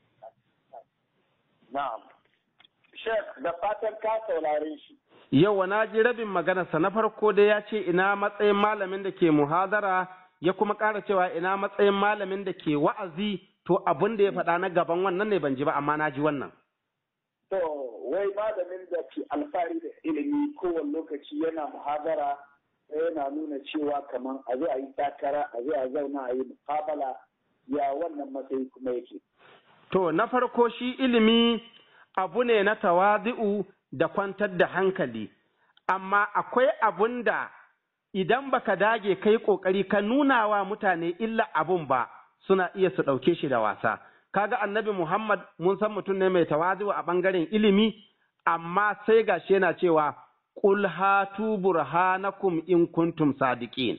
na'am Sheikh da fatan ka saurare shi Yau na ji rabin maganarsa na farko dai ya ce ina matsayin malamin da ke muhadara ya kuma ƙara cewa ina matsayin malamin da ke wa'azi to abin da ya faɗa na gaban wannan ne ban ji ba amma na ji wannan. To wai malamin da ke alfahari da ilimi kowane lokaci yana muhadara yana nuna cewa kamar a zo a yi takara a zo a zauna a yi mukabala ya wannan matsayi kuma yake. To na farko shi ilimi abu ne na tawazi'u da kwantar da hankali, amma akwai abun da idan baka dage kai ƙoƙari ka nuna wa mutane illa abun ba suna iya su ɗauke shi da wasa. Kaga annabi Muhammad mun san mutum ne mai tawazi'u a ɓangaren ilimi, amma sai gashi yana cewa Qul hatu burhanakum in kuntum sadiqin.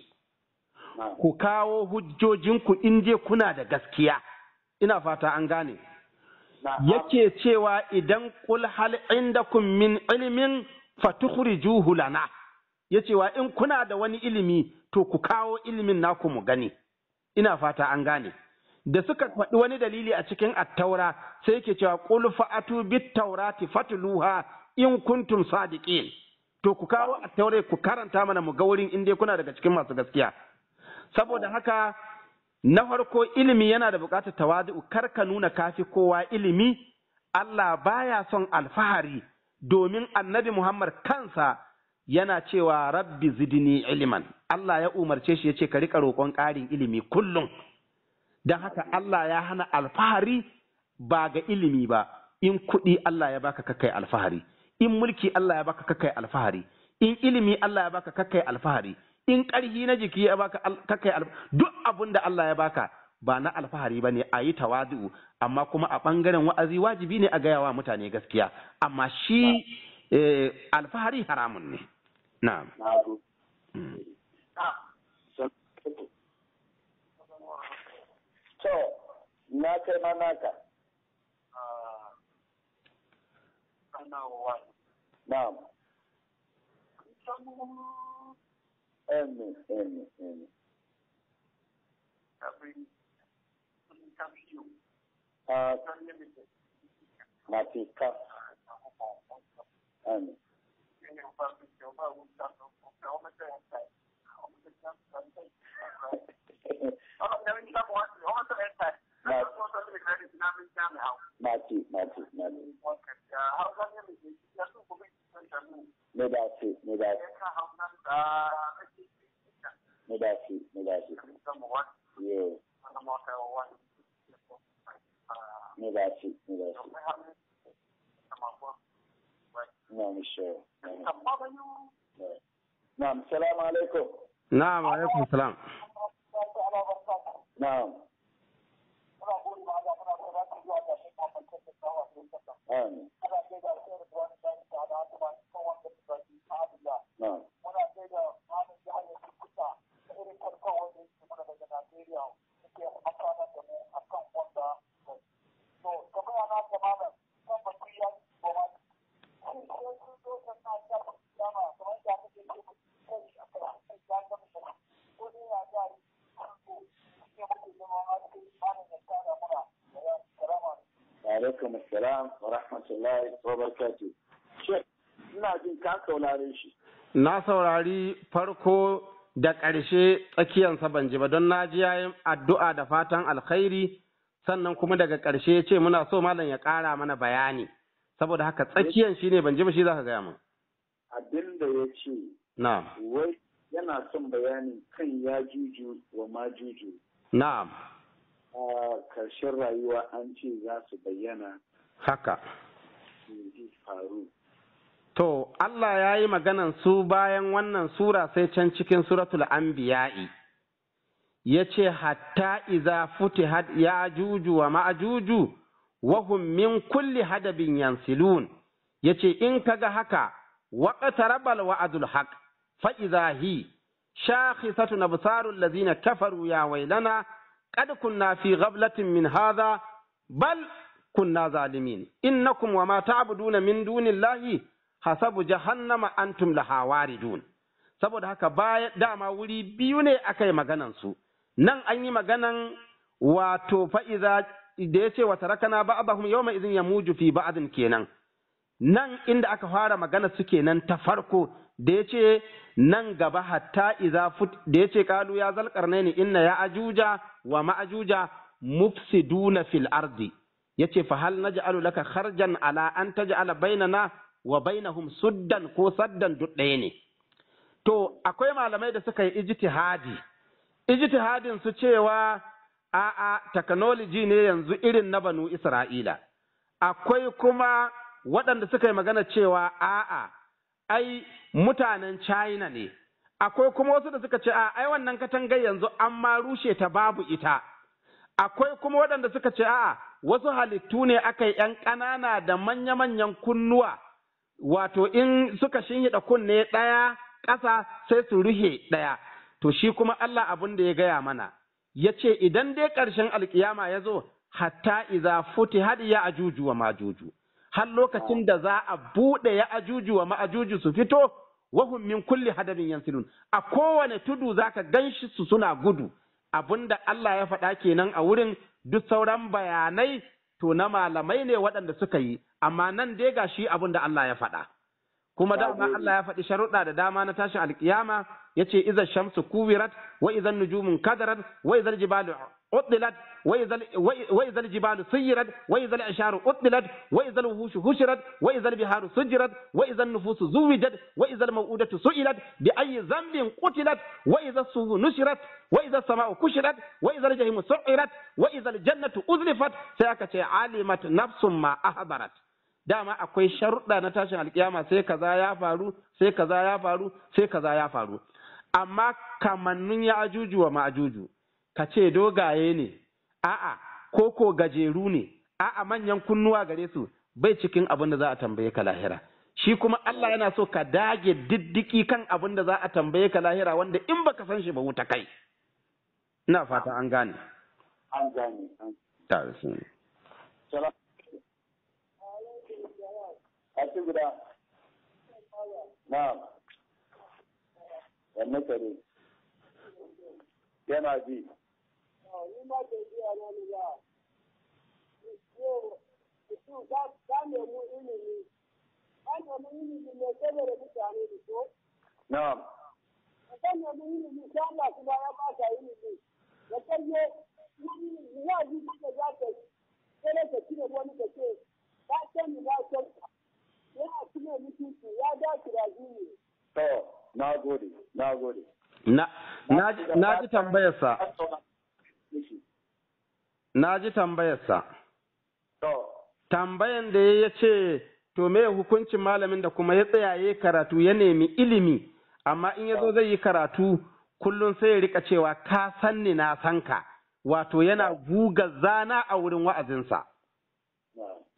Ku kawo hujjojinku in je kuna da gaskiya. Ina fata an gane. yake cewa idan kul hal indakum min ilmin fatukhrijuhu lana yacewa in kuna da wani ilimi to ku kawo ilimin naku mu gani ina fata an gane da suka faɗi wani dalili a cikin attaura sai yake cewa qul fa'atu bit taurati fatluha in kuntum sadiqin to ku kawo attaure ku karanta mana mu ga wurin in dai kuna daga cikin masu gaskiya saboda haka na farko ilimi yana da buƙatar tawazu kar ka nuna kafi kowa ilimi Allah baya son alfahari domin annabi Muhammad kansa yana cewa rabbi zidni ilman Allah ya umarce shi ya ce ka riƙa roƙon ƙarin ilimi kullum don haka Allah ya hana alfahari ba ga ilimi ba in kuɗi Allah ya baka kakai alfahari in mulki Allah ya baka kakai alfahari in ilimi Allah ya baka kakai alfahari in ƙarhi na jiki ya baka kakai duk abun da Allah ya baka ba na alfahari ba ne a yi tawadu amma kuma a ɓangaren wa'azi wajibi ne a gaya wa mutane gaskiya amma shi alfahari haramun ne na'am to na kai ma naka na'am Amen, amen, amen. Uh, Matika. Amen. Mati, mati, mati. Me da ce, me da ce. Me da ce, me da ce. Yeah. Me da ce, me da ce. Na'am, sure. Na'am, salamu alaikum. na'am alaikum salam Na'am. Amin. ana kai da alkhairu da wani sani ta da haka masu kan wanda su baki ta abula Na'am. muna kai da malam jihar da kusa da irin karfan wanda yake mana daga Najeriya suke amfana da mu a kan wanda to kamar yana da malam kan batu ya yi goma shi sai sun zo kan na ta dama kamar da kake ce kai a kan kai ya ga mu ko ne ya ga yi ko ne muke zama a cikin malam ya tsara muna da ya karama Alaikum assalam wa rahmatullahi wa barakatuh. Shek, ina jin ka saurare shi. na saurari farko da ƙarshe tsakiyansa ban ji ba don na ji yayin addu'a da fatan alkhairi sannan kuma daga ƙarshe ya ce muna so malam ya ƙara mana bayani saboda haka tsakiyan shi ne ban ji ba shi za ka gaya min Abin da ya ce, na'am wai yana son bayanin kan ya juju wa ma juju. na'am A karshen rayuwa an ce za su bayyana haka su ji faru. To, Allah ya yi maganan su bayan wannan sura sai can cikin suratul anbiya'i ya ce, Hatta iza futihat ya juju wa ma'ajuju, wahum min kulli hadabin yansilun, ya ce, In kaga haka, waƙata rabal wa'adul haq, fa'iza hi, shakhisatu na busarun lazina kafaru ya wailana, قد كنا في غفلة من هذا بل كنا ظالمين إنكم وما تعبدون من دون الله حسب جهنم أنتم لها واردون saboda haka baya dama wuri biyu ne aka yi maganansu nan an yi maganan wato fa'iza da ya ce wata rakana ba'adahum yau mai izin ya muju fi ba'adin kenan nan inda aka fara magana su kenan ta farko da ya ce nan gaba hatta iza fut da ya ce kalu ya zalƙarne ni inna ya ajuja wa ma'ajuja mufsiduna fil ardi ya ce fa hal naj'alu laka kharjan ala an taj'ala bainana wa bainahum suddan ko saddan duk ɗaya ne to akwai malamai da suka yi ijtihadi ijtihadin su cewa a'a technology ne yanzu irin na banu Isra'ila akwai kuma waɗanda suka yi magana cewa a'a ai mutanen China ne akwai kuma wasu da suka ce a ai wannan katangar yanzu an ma rushe ta babu ita akwai kuma waɗanda suka ce a'a wasu halittu ne aka yi ‘yan ƙanana da manya-manyan kunnuwa wato in suka shinhiɗa kunne ɗaya ƙasa sai su ruhe ɗaya to shi kuma Allah abin da ya gaya mana ya ce idan dai ƙarshen alkiyama ya zo hatta iza futi hadi ya ajuju wa majuju har lokacin da za a buɗe ya ajuju wa ma'ajuju su fito wahum min kulli hadabin yansilun a kowane tudu zaka ganshi su suna gudu abinda Allah ya faɗa kenan a wurin duk sauran bayanai to na malamai ne waɗanda suka yi amma nan dai ga shi abin da Allah ya faɗa kuma dama Allah ya faɗi sharuɗa da dama na tashin alkiyama yace idza shamsu kuwirat wa idza nujumun kadarat wa idza jibalu uddilat wa idza wa idza jibalu suyirat wa idza isharu uddilat wa idza wuhushu hushirat wa idza biharu sujirat wa idza nufusu zuwijat wa idza maw'udatu su'ilat bi ayyi dhanbin qutilat wa idza suhu nushirat wa idza sama'u kushirat wa idza jahimu su'irat wa idza jannatu uzlifat sai aka ce alimat nafsum ma ahdarat dama akwai sharuɗa na tashin alkiyama sai kaza ya faru sai kaza ya faru sai kaza ya faru amma kamannun ya ajuju wa ma'ajuju ka ce dogaye ne a'a ko ko gajeru ne a'a manyan kunnuwa gare su bai cikin abin da za a tambaye ka lahira shi kuma Allah yana so ka dage diddiki kan abin da za a tambaye ka lahira wanda in baka san shi ba wuta kai ina fata an gane an gane an ta sun salam a ci guda na'am wanne kare yana ji ni ma ke biya na ni ba yau su ka ka nemi ilimi ka nemi ilimi ne saboda mutane da so na'am ka nemi ilimi sai Allah kuma ya ba ka ilimi da kaje ya ji da za ka yi sai ka cire wani ka ce ka san ni na san ka yana cire mutunci ya dace da jini to na gode na gode na na ji- na ji tambayarsa na ji tambayarsa to tambayan da ya ce to me hukuncin malamin da kuma ya tsayaye karatu ya nemi ilimi amma in ya zo zai yi karatu kullum sai ya rika cewa ka san ni na san ka wato yana guga zana a wurin wa'azinsa na'am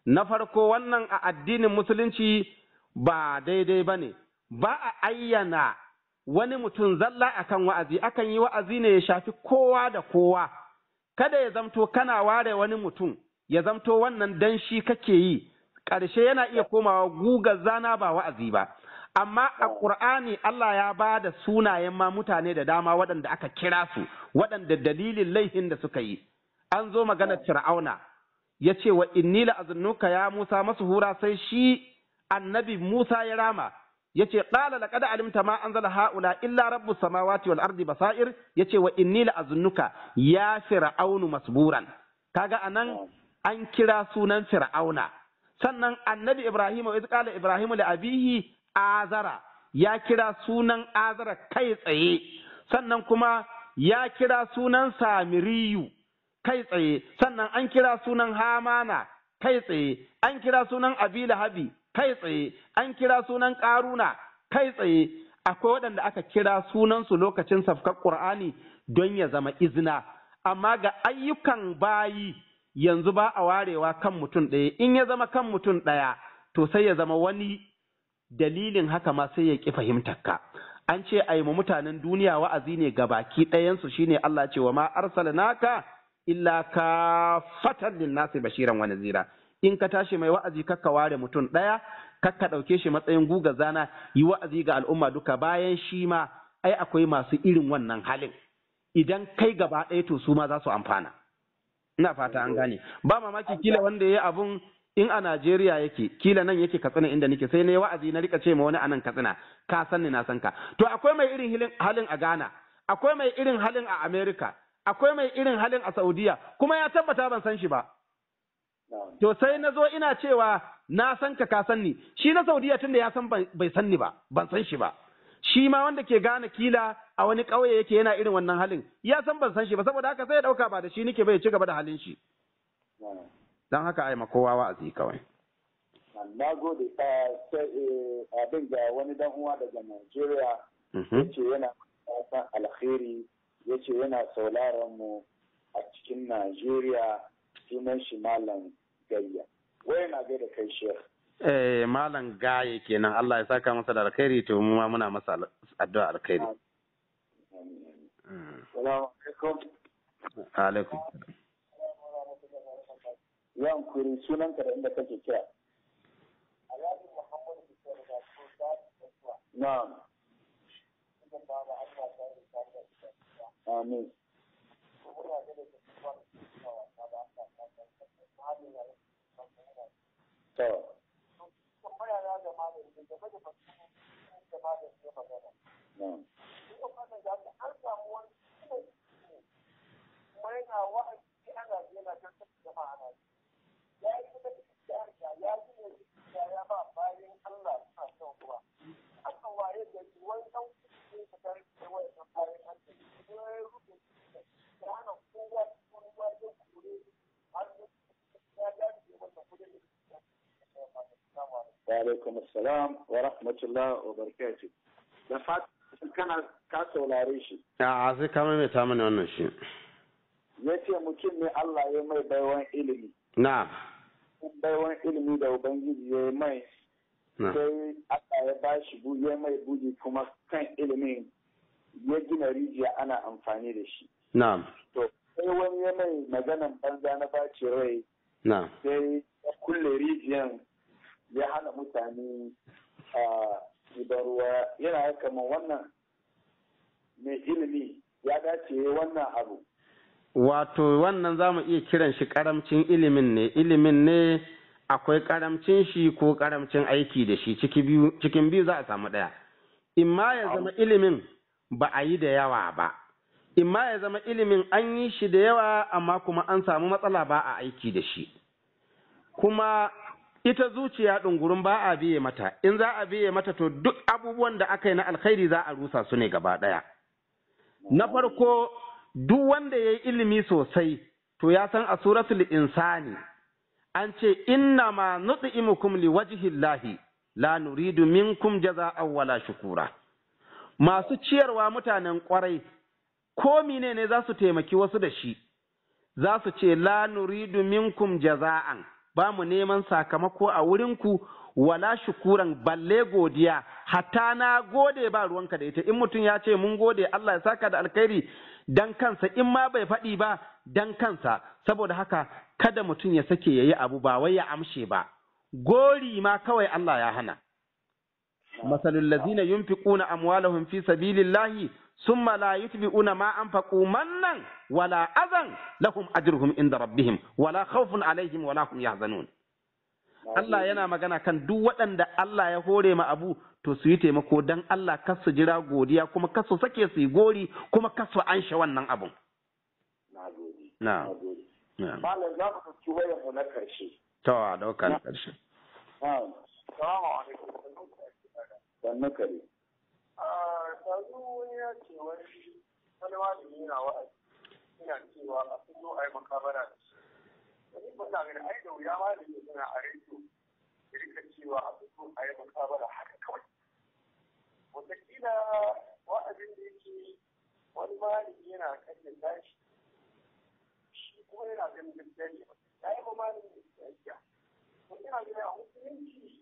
na farko wannan a addinin musulunci ba daidai ba ne, ba a ayyana wani mutum zalla akan wa'azi, akan yi wa'azi ne ya shafi kowa da kowa, kada ya zamto kana ware wani mutum, ya zamto wannan dan shi kake yi, ƙarshe yana iya komawa guga zana ba wa'azi ba. Amma a ƙur'ani Allah ya ba da sunayen ma mutane da dama waɗanda aka kira su, waɗanda dalilin laihin da suka yi. An zo maganar Fir'auna, ya ce wa inni la'azunnuka ya Musa masu hura sai shi annabi Musa ya rama ya ce ƙala laqad alimta ma anzala haula illa rabbus samawati wal ardi basair ya ce wa inni la'azunnuka ya fir'aunu masburan kaga anan an kira sunan fir'auna sannan annabi Ibrahim wa qala Ibrahim li abihi azara ya kira sunan azara kai tsaye sannan kuma ya kira sunan samiriyu kai tsaye sannan an kira sunan hamana kai tsaye an kira sunan abila habi kai tsaye an kira sunan karuna kai tsaye akwai waɗanda aka kira sunansu lokacin safkar ƙur'ani don ya zama izina amma ga ayyukan bayi yanzu ba a warewa kan mutum ɗaya in ya zama kan mutum ɗaya to sai ya zama wani dalilin haka ma sai ya ƙi fahimtar ka an ce a yi mutanen duniya wa'azi ne ga baki ɗayansu shine Allah ce wa ma arsalnaka illa ka fatan linnasi bashiran wa nazira in ka tashi mai wa'azi kakka ware mutum ɗaya kakka ɗauke shi matsayin guga zana yi wa'azi ga al'umma duka bayan shi ma ai akwai masu irin wannan halin idan kai gaba ɗaya to su ma za su amfana ina fata an gane ba mamaki kila wanda ya yi abun in a Najeriya yake kila nan yake katsina inda nake sai na yi wa'azi na rika ce ma wani anan katsina ka san ni na san ka to akwai mai irin halin a Ghana akwai mai irin halin a America akwai mai irin halin a Saudiya kuma ya tabbata ban san shi ba. To sai na zo ina cewa na san ka ka san ni, shi na Saudiya tun da ya san bai san ni ba, ban san shi ba. Shi ma wanda ke gane kila a wani ƙauye yake yana irin wannan halin, ya san ban san shi ba, saboda haka sai ya ɗauka ba da shi nike bai ci gaba da halin shi. Don haka ai kowa wa'azi kawai. Na gode abin ga wani dan uwa daga Najeriya, yace yana san alkhairi yace yana sauraron mu a cikin Najeriya sunan shi Malam Gayya. Wai na gaida kai Sheikh. Eh Malam Gaye kenan Allah ya saka masa da alkhairi to mu ma muna masa addu'a alkhairi. Salamu alaikum. Alaikum. Yan kuri sunan ka da inda kake kira. Na'am. Amin. To. alaikum assalam wa rahmatullah wa barakatuh da fatan kana ka saurare shi a sai ka mai ta mana wannan shi ya ce mutum ne Allah ya mai baiwan ilimi na baiwan ilimi da ubangiji ya mai sai Allah ya ba shi ya mai buji kuma kan ilimin ya gina rijiya ana amfani da shi na to sai wani ya mai maganan banza na baci rai na sai ya kulle rijiyan ya hana mutane a ruwa yana kamar wannan mai ilimi ya dace wannan abu wato wannan za mu iya kiran shi karamcin ilimin ne ilimin ne akwai karamcin shi ko karamcin aiki da shi cikin biyu za a samu ɗaya imma ya zama ilimin ba a yi da yawa ba imma ya zama ilimin an yi shi da yawa amma kuma an samu matsala ba a aiki da shi kuma ita zuciya ɗungurin ba a biye mata in za a biye mata to duk abubuwan da aka yi na alkhairi za a rusa su ne gaba ɗaya na farko duk wanda ya yi ilimi sosai to ya san a suratul insani an ce inna ma nut'imukum liwajhillahi la nuridu minkum jaza'an wala shukura masu ciyarwa mutanen kwarai ko mine ne za su taimaki wasu da shi za su ce la nuridu minkum jaza'an ba mu neman sakamako a wurinku wala shukuran balle godiya hatta na gode ba ruwanka da ita in mutum ya ce mun gode Allah ya saka da alkhairi dan kansa in ma bai faɗi ba dan kansa saboda haka kada mutum ya sake yayi abu ba wai ya amshe ba gori ma kawai Allah ya hana masalul ladzina yunfiquna amwalahum fi sabilillahi summa la yutbi'una ma anfaqu mannan wala azan lahum ajruhum inda rabbihim wala khawfun alaihim wala hum yahzanun Allah yana magana kan duk waɗanda Allah ya hore ma abu to su yi taimako dan Allah kar su jira godiya kuma kar su sake su yi gori kuma kar su anshe wannan abun. na gode Na. na gode Na. malam za mu ɗauki wayar mu na karshe To a ɗauka na ƙarshe. na'am Salamu alaikum. sannu kare Ah, yanzu wani ya ce wani wani malami yana wa'azi ina cewa a fito a yi makabara da shi. Wani ba na gani ai da wuya malami suna a rediyo ya rika cewa a fito a yi makabara haka kawai. Wataƙila wa'azin da yake wani malami yana kashe tashi shi kuma yana ganin gaskiya ne ya yi ma malami da gaskiya. To ina ganin a musulunci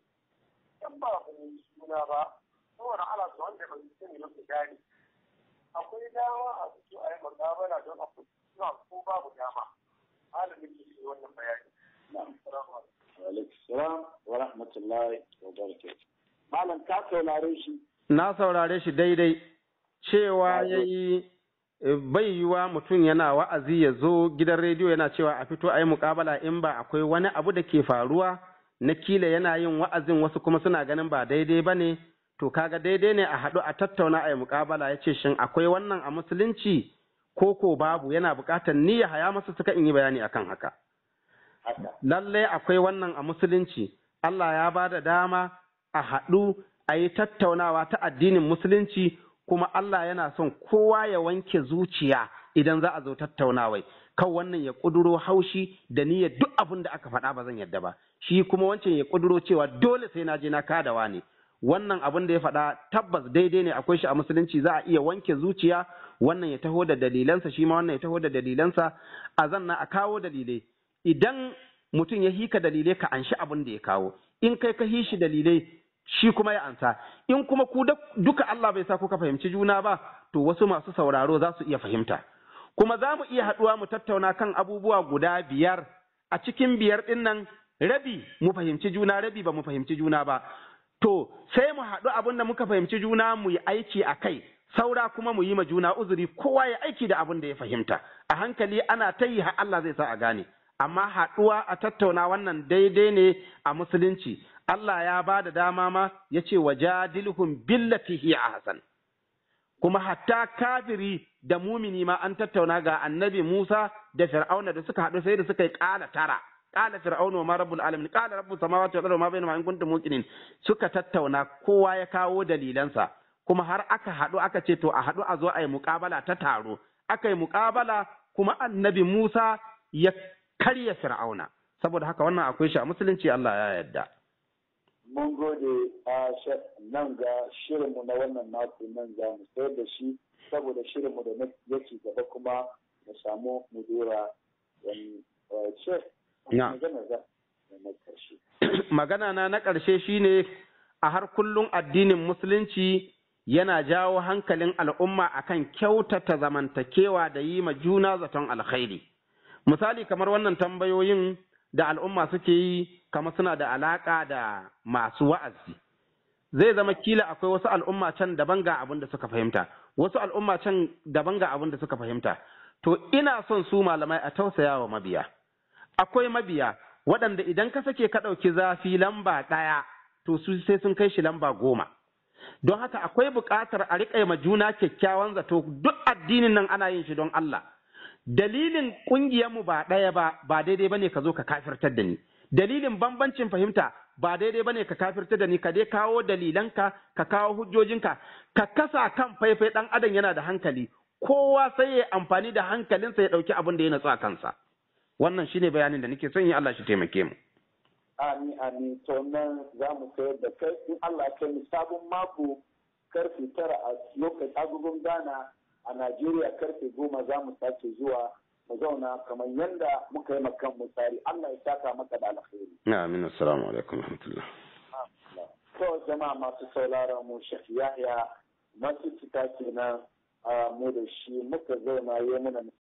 in ba ku suna ba saboda ana su wanda ba su sani ba su gane akwai dama a fito a yi makabala don a suna ko babu dama malamin ke shi wannan bayani Assalamu alaikum. alaikum salam wa rahmatullahi wa barakatuh malam ka saurare shi Na saurare shi daidai cewa ya yi bai yiwa mutum yana wa'azi ya zo gidan rediyo yana cewa a fito a yi muƙabala in ba akwai wani abu da ke faruwa na kila yana yin wa'azin wasu kuma suna ganin ba daidai ba ne to kaga daidai ne a haɗu a tattauna a yi muƙabala ya ce shin akwai wannan a musulunci ko ko babu yana buƙatar ni ya haya masa suka in yi bayani akan haka. haka lallai akwai wannan a musulunci Allah ya ba da dama a haɗu a yi tattaunawa ta addinin musulunci kuma Allah yana son kowa ya wanke zuciya idan za a zo tattaunawai kan wannan ya ƙuduro haushi da niyyar duk abin da aka faɗa ba zan yadda ba shi kuma wancan ya ƙuduro cewa dole sai na je na kadawa ne wannan abin da ya faɗa tabbas daidai ne akwai shi a musulunci za a iya wanke zuciya wannan ya taho da dalilansa shi ma wannan ya taho da dalilansa a zanna a kawo dalilai idan mutum ya hika dalilai ka anshi abin da ya kawo in kai ka hishi dalilai shi kuma ya ansa in kuma ku duka Allah bai sa kuka fahimci juna ba to wasu masu sauraro za su iya fahimta kuma za mu iya haɗuwa mu tattauna kan abubuwa guda biyar a cikin biyar ɗin nan rabi mu fahimci juna rabi ba mu fahimci juna ba to sai mu haɗu abin da muka fahimci juna mu yi aiki a kai saura kuma mu yi ma juna uzuri kowa ya aiki da abin da ya fahimta a hankali ana ta yi har Allah zai sa a gane amma haɗuwa a tattauna wannan daidai ne a musulunci Allah ya ba da dama ma ya ce wa jadilhum billati hiya ahsan kuma hatta kafiri da mumini ma an tattauna ga annabi Musa da Fir'auna da suka haɗu sai da suka yi ƙala tara ƙala Fir'auna ma rabbul alamin ƙala rabbus samawati wal ardi ma bainahuma in kuntum muqinin suka tattauna kowa ya kawo dalilansa kuma har aka haɗu aka ce to a haɗu a zo a yi muƙabala ta taro aka yi muƙabala kuma annabi Musa ya karya Fir'auna saboda haka wannan akwai shi a musulunci Allah ya yarda mun gode a nan ga shirinmu na wannan mako nan za mu sayar da shi saboda shirinmu da yake gaba kuma mu samu mu dora wani ce magana za na karshe magana na na ƙarshe shine a har kullum addinin musulunci yana jawo hankalin al'umma akan kyautata zamantakewa da yi ma juna zaton alkhairi misali kamar wannan tambayoyin da al'umma suke yi kamar suna da alaka da masu wa'azi zai zama kila akwai wasu al'umma can daban ga abin da suka fahimta wasu al'umma can daban ga abin da suka fahimta to ina son su malamai a tausaya wa mabiya akwai mabiya waɗanda idan ka sake ka ɗauki zafi lamba ɗaya to su sai sun kai shi lamba goma don haka akwai buƙatar a riƙa ma juna kyakkyawan zato duk addinin nan ana yin shi don Allah dalilin ƙungiyarmu ba ɗaya ba ba daidai bane ka zo ka kafirtar da ni dalilin bambancin fahimta ba daidai bane ka kafirtar da ni ka dai kawo dalilanka ka kawo hujjojinka ka kasa kan faifai ɗan adam yana da hankali kowa sai ya amfani da hankalinsa ya ɗauki abin da ya natsu a kansa wannan shine bayanin da nake son yi Allah shi taimake mu Amin, amin. To nan za mu sayar da kai in Allah kai mu sabon mako karfe tara a lokacin agogon Ghana a Najeriya karfe goma za mu sake zuwa mu zauna kamar yanda muka yi makan mu tsari Allah ya saka maka da alkhairi amin assalamu alaikum rahmatullah to jama'a masu sauraron mu Sheikh Yahya masu cika kenan mu da shi muka zauna yi mana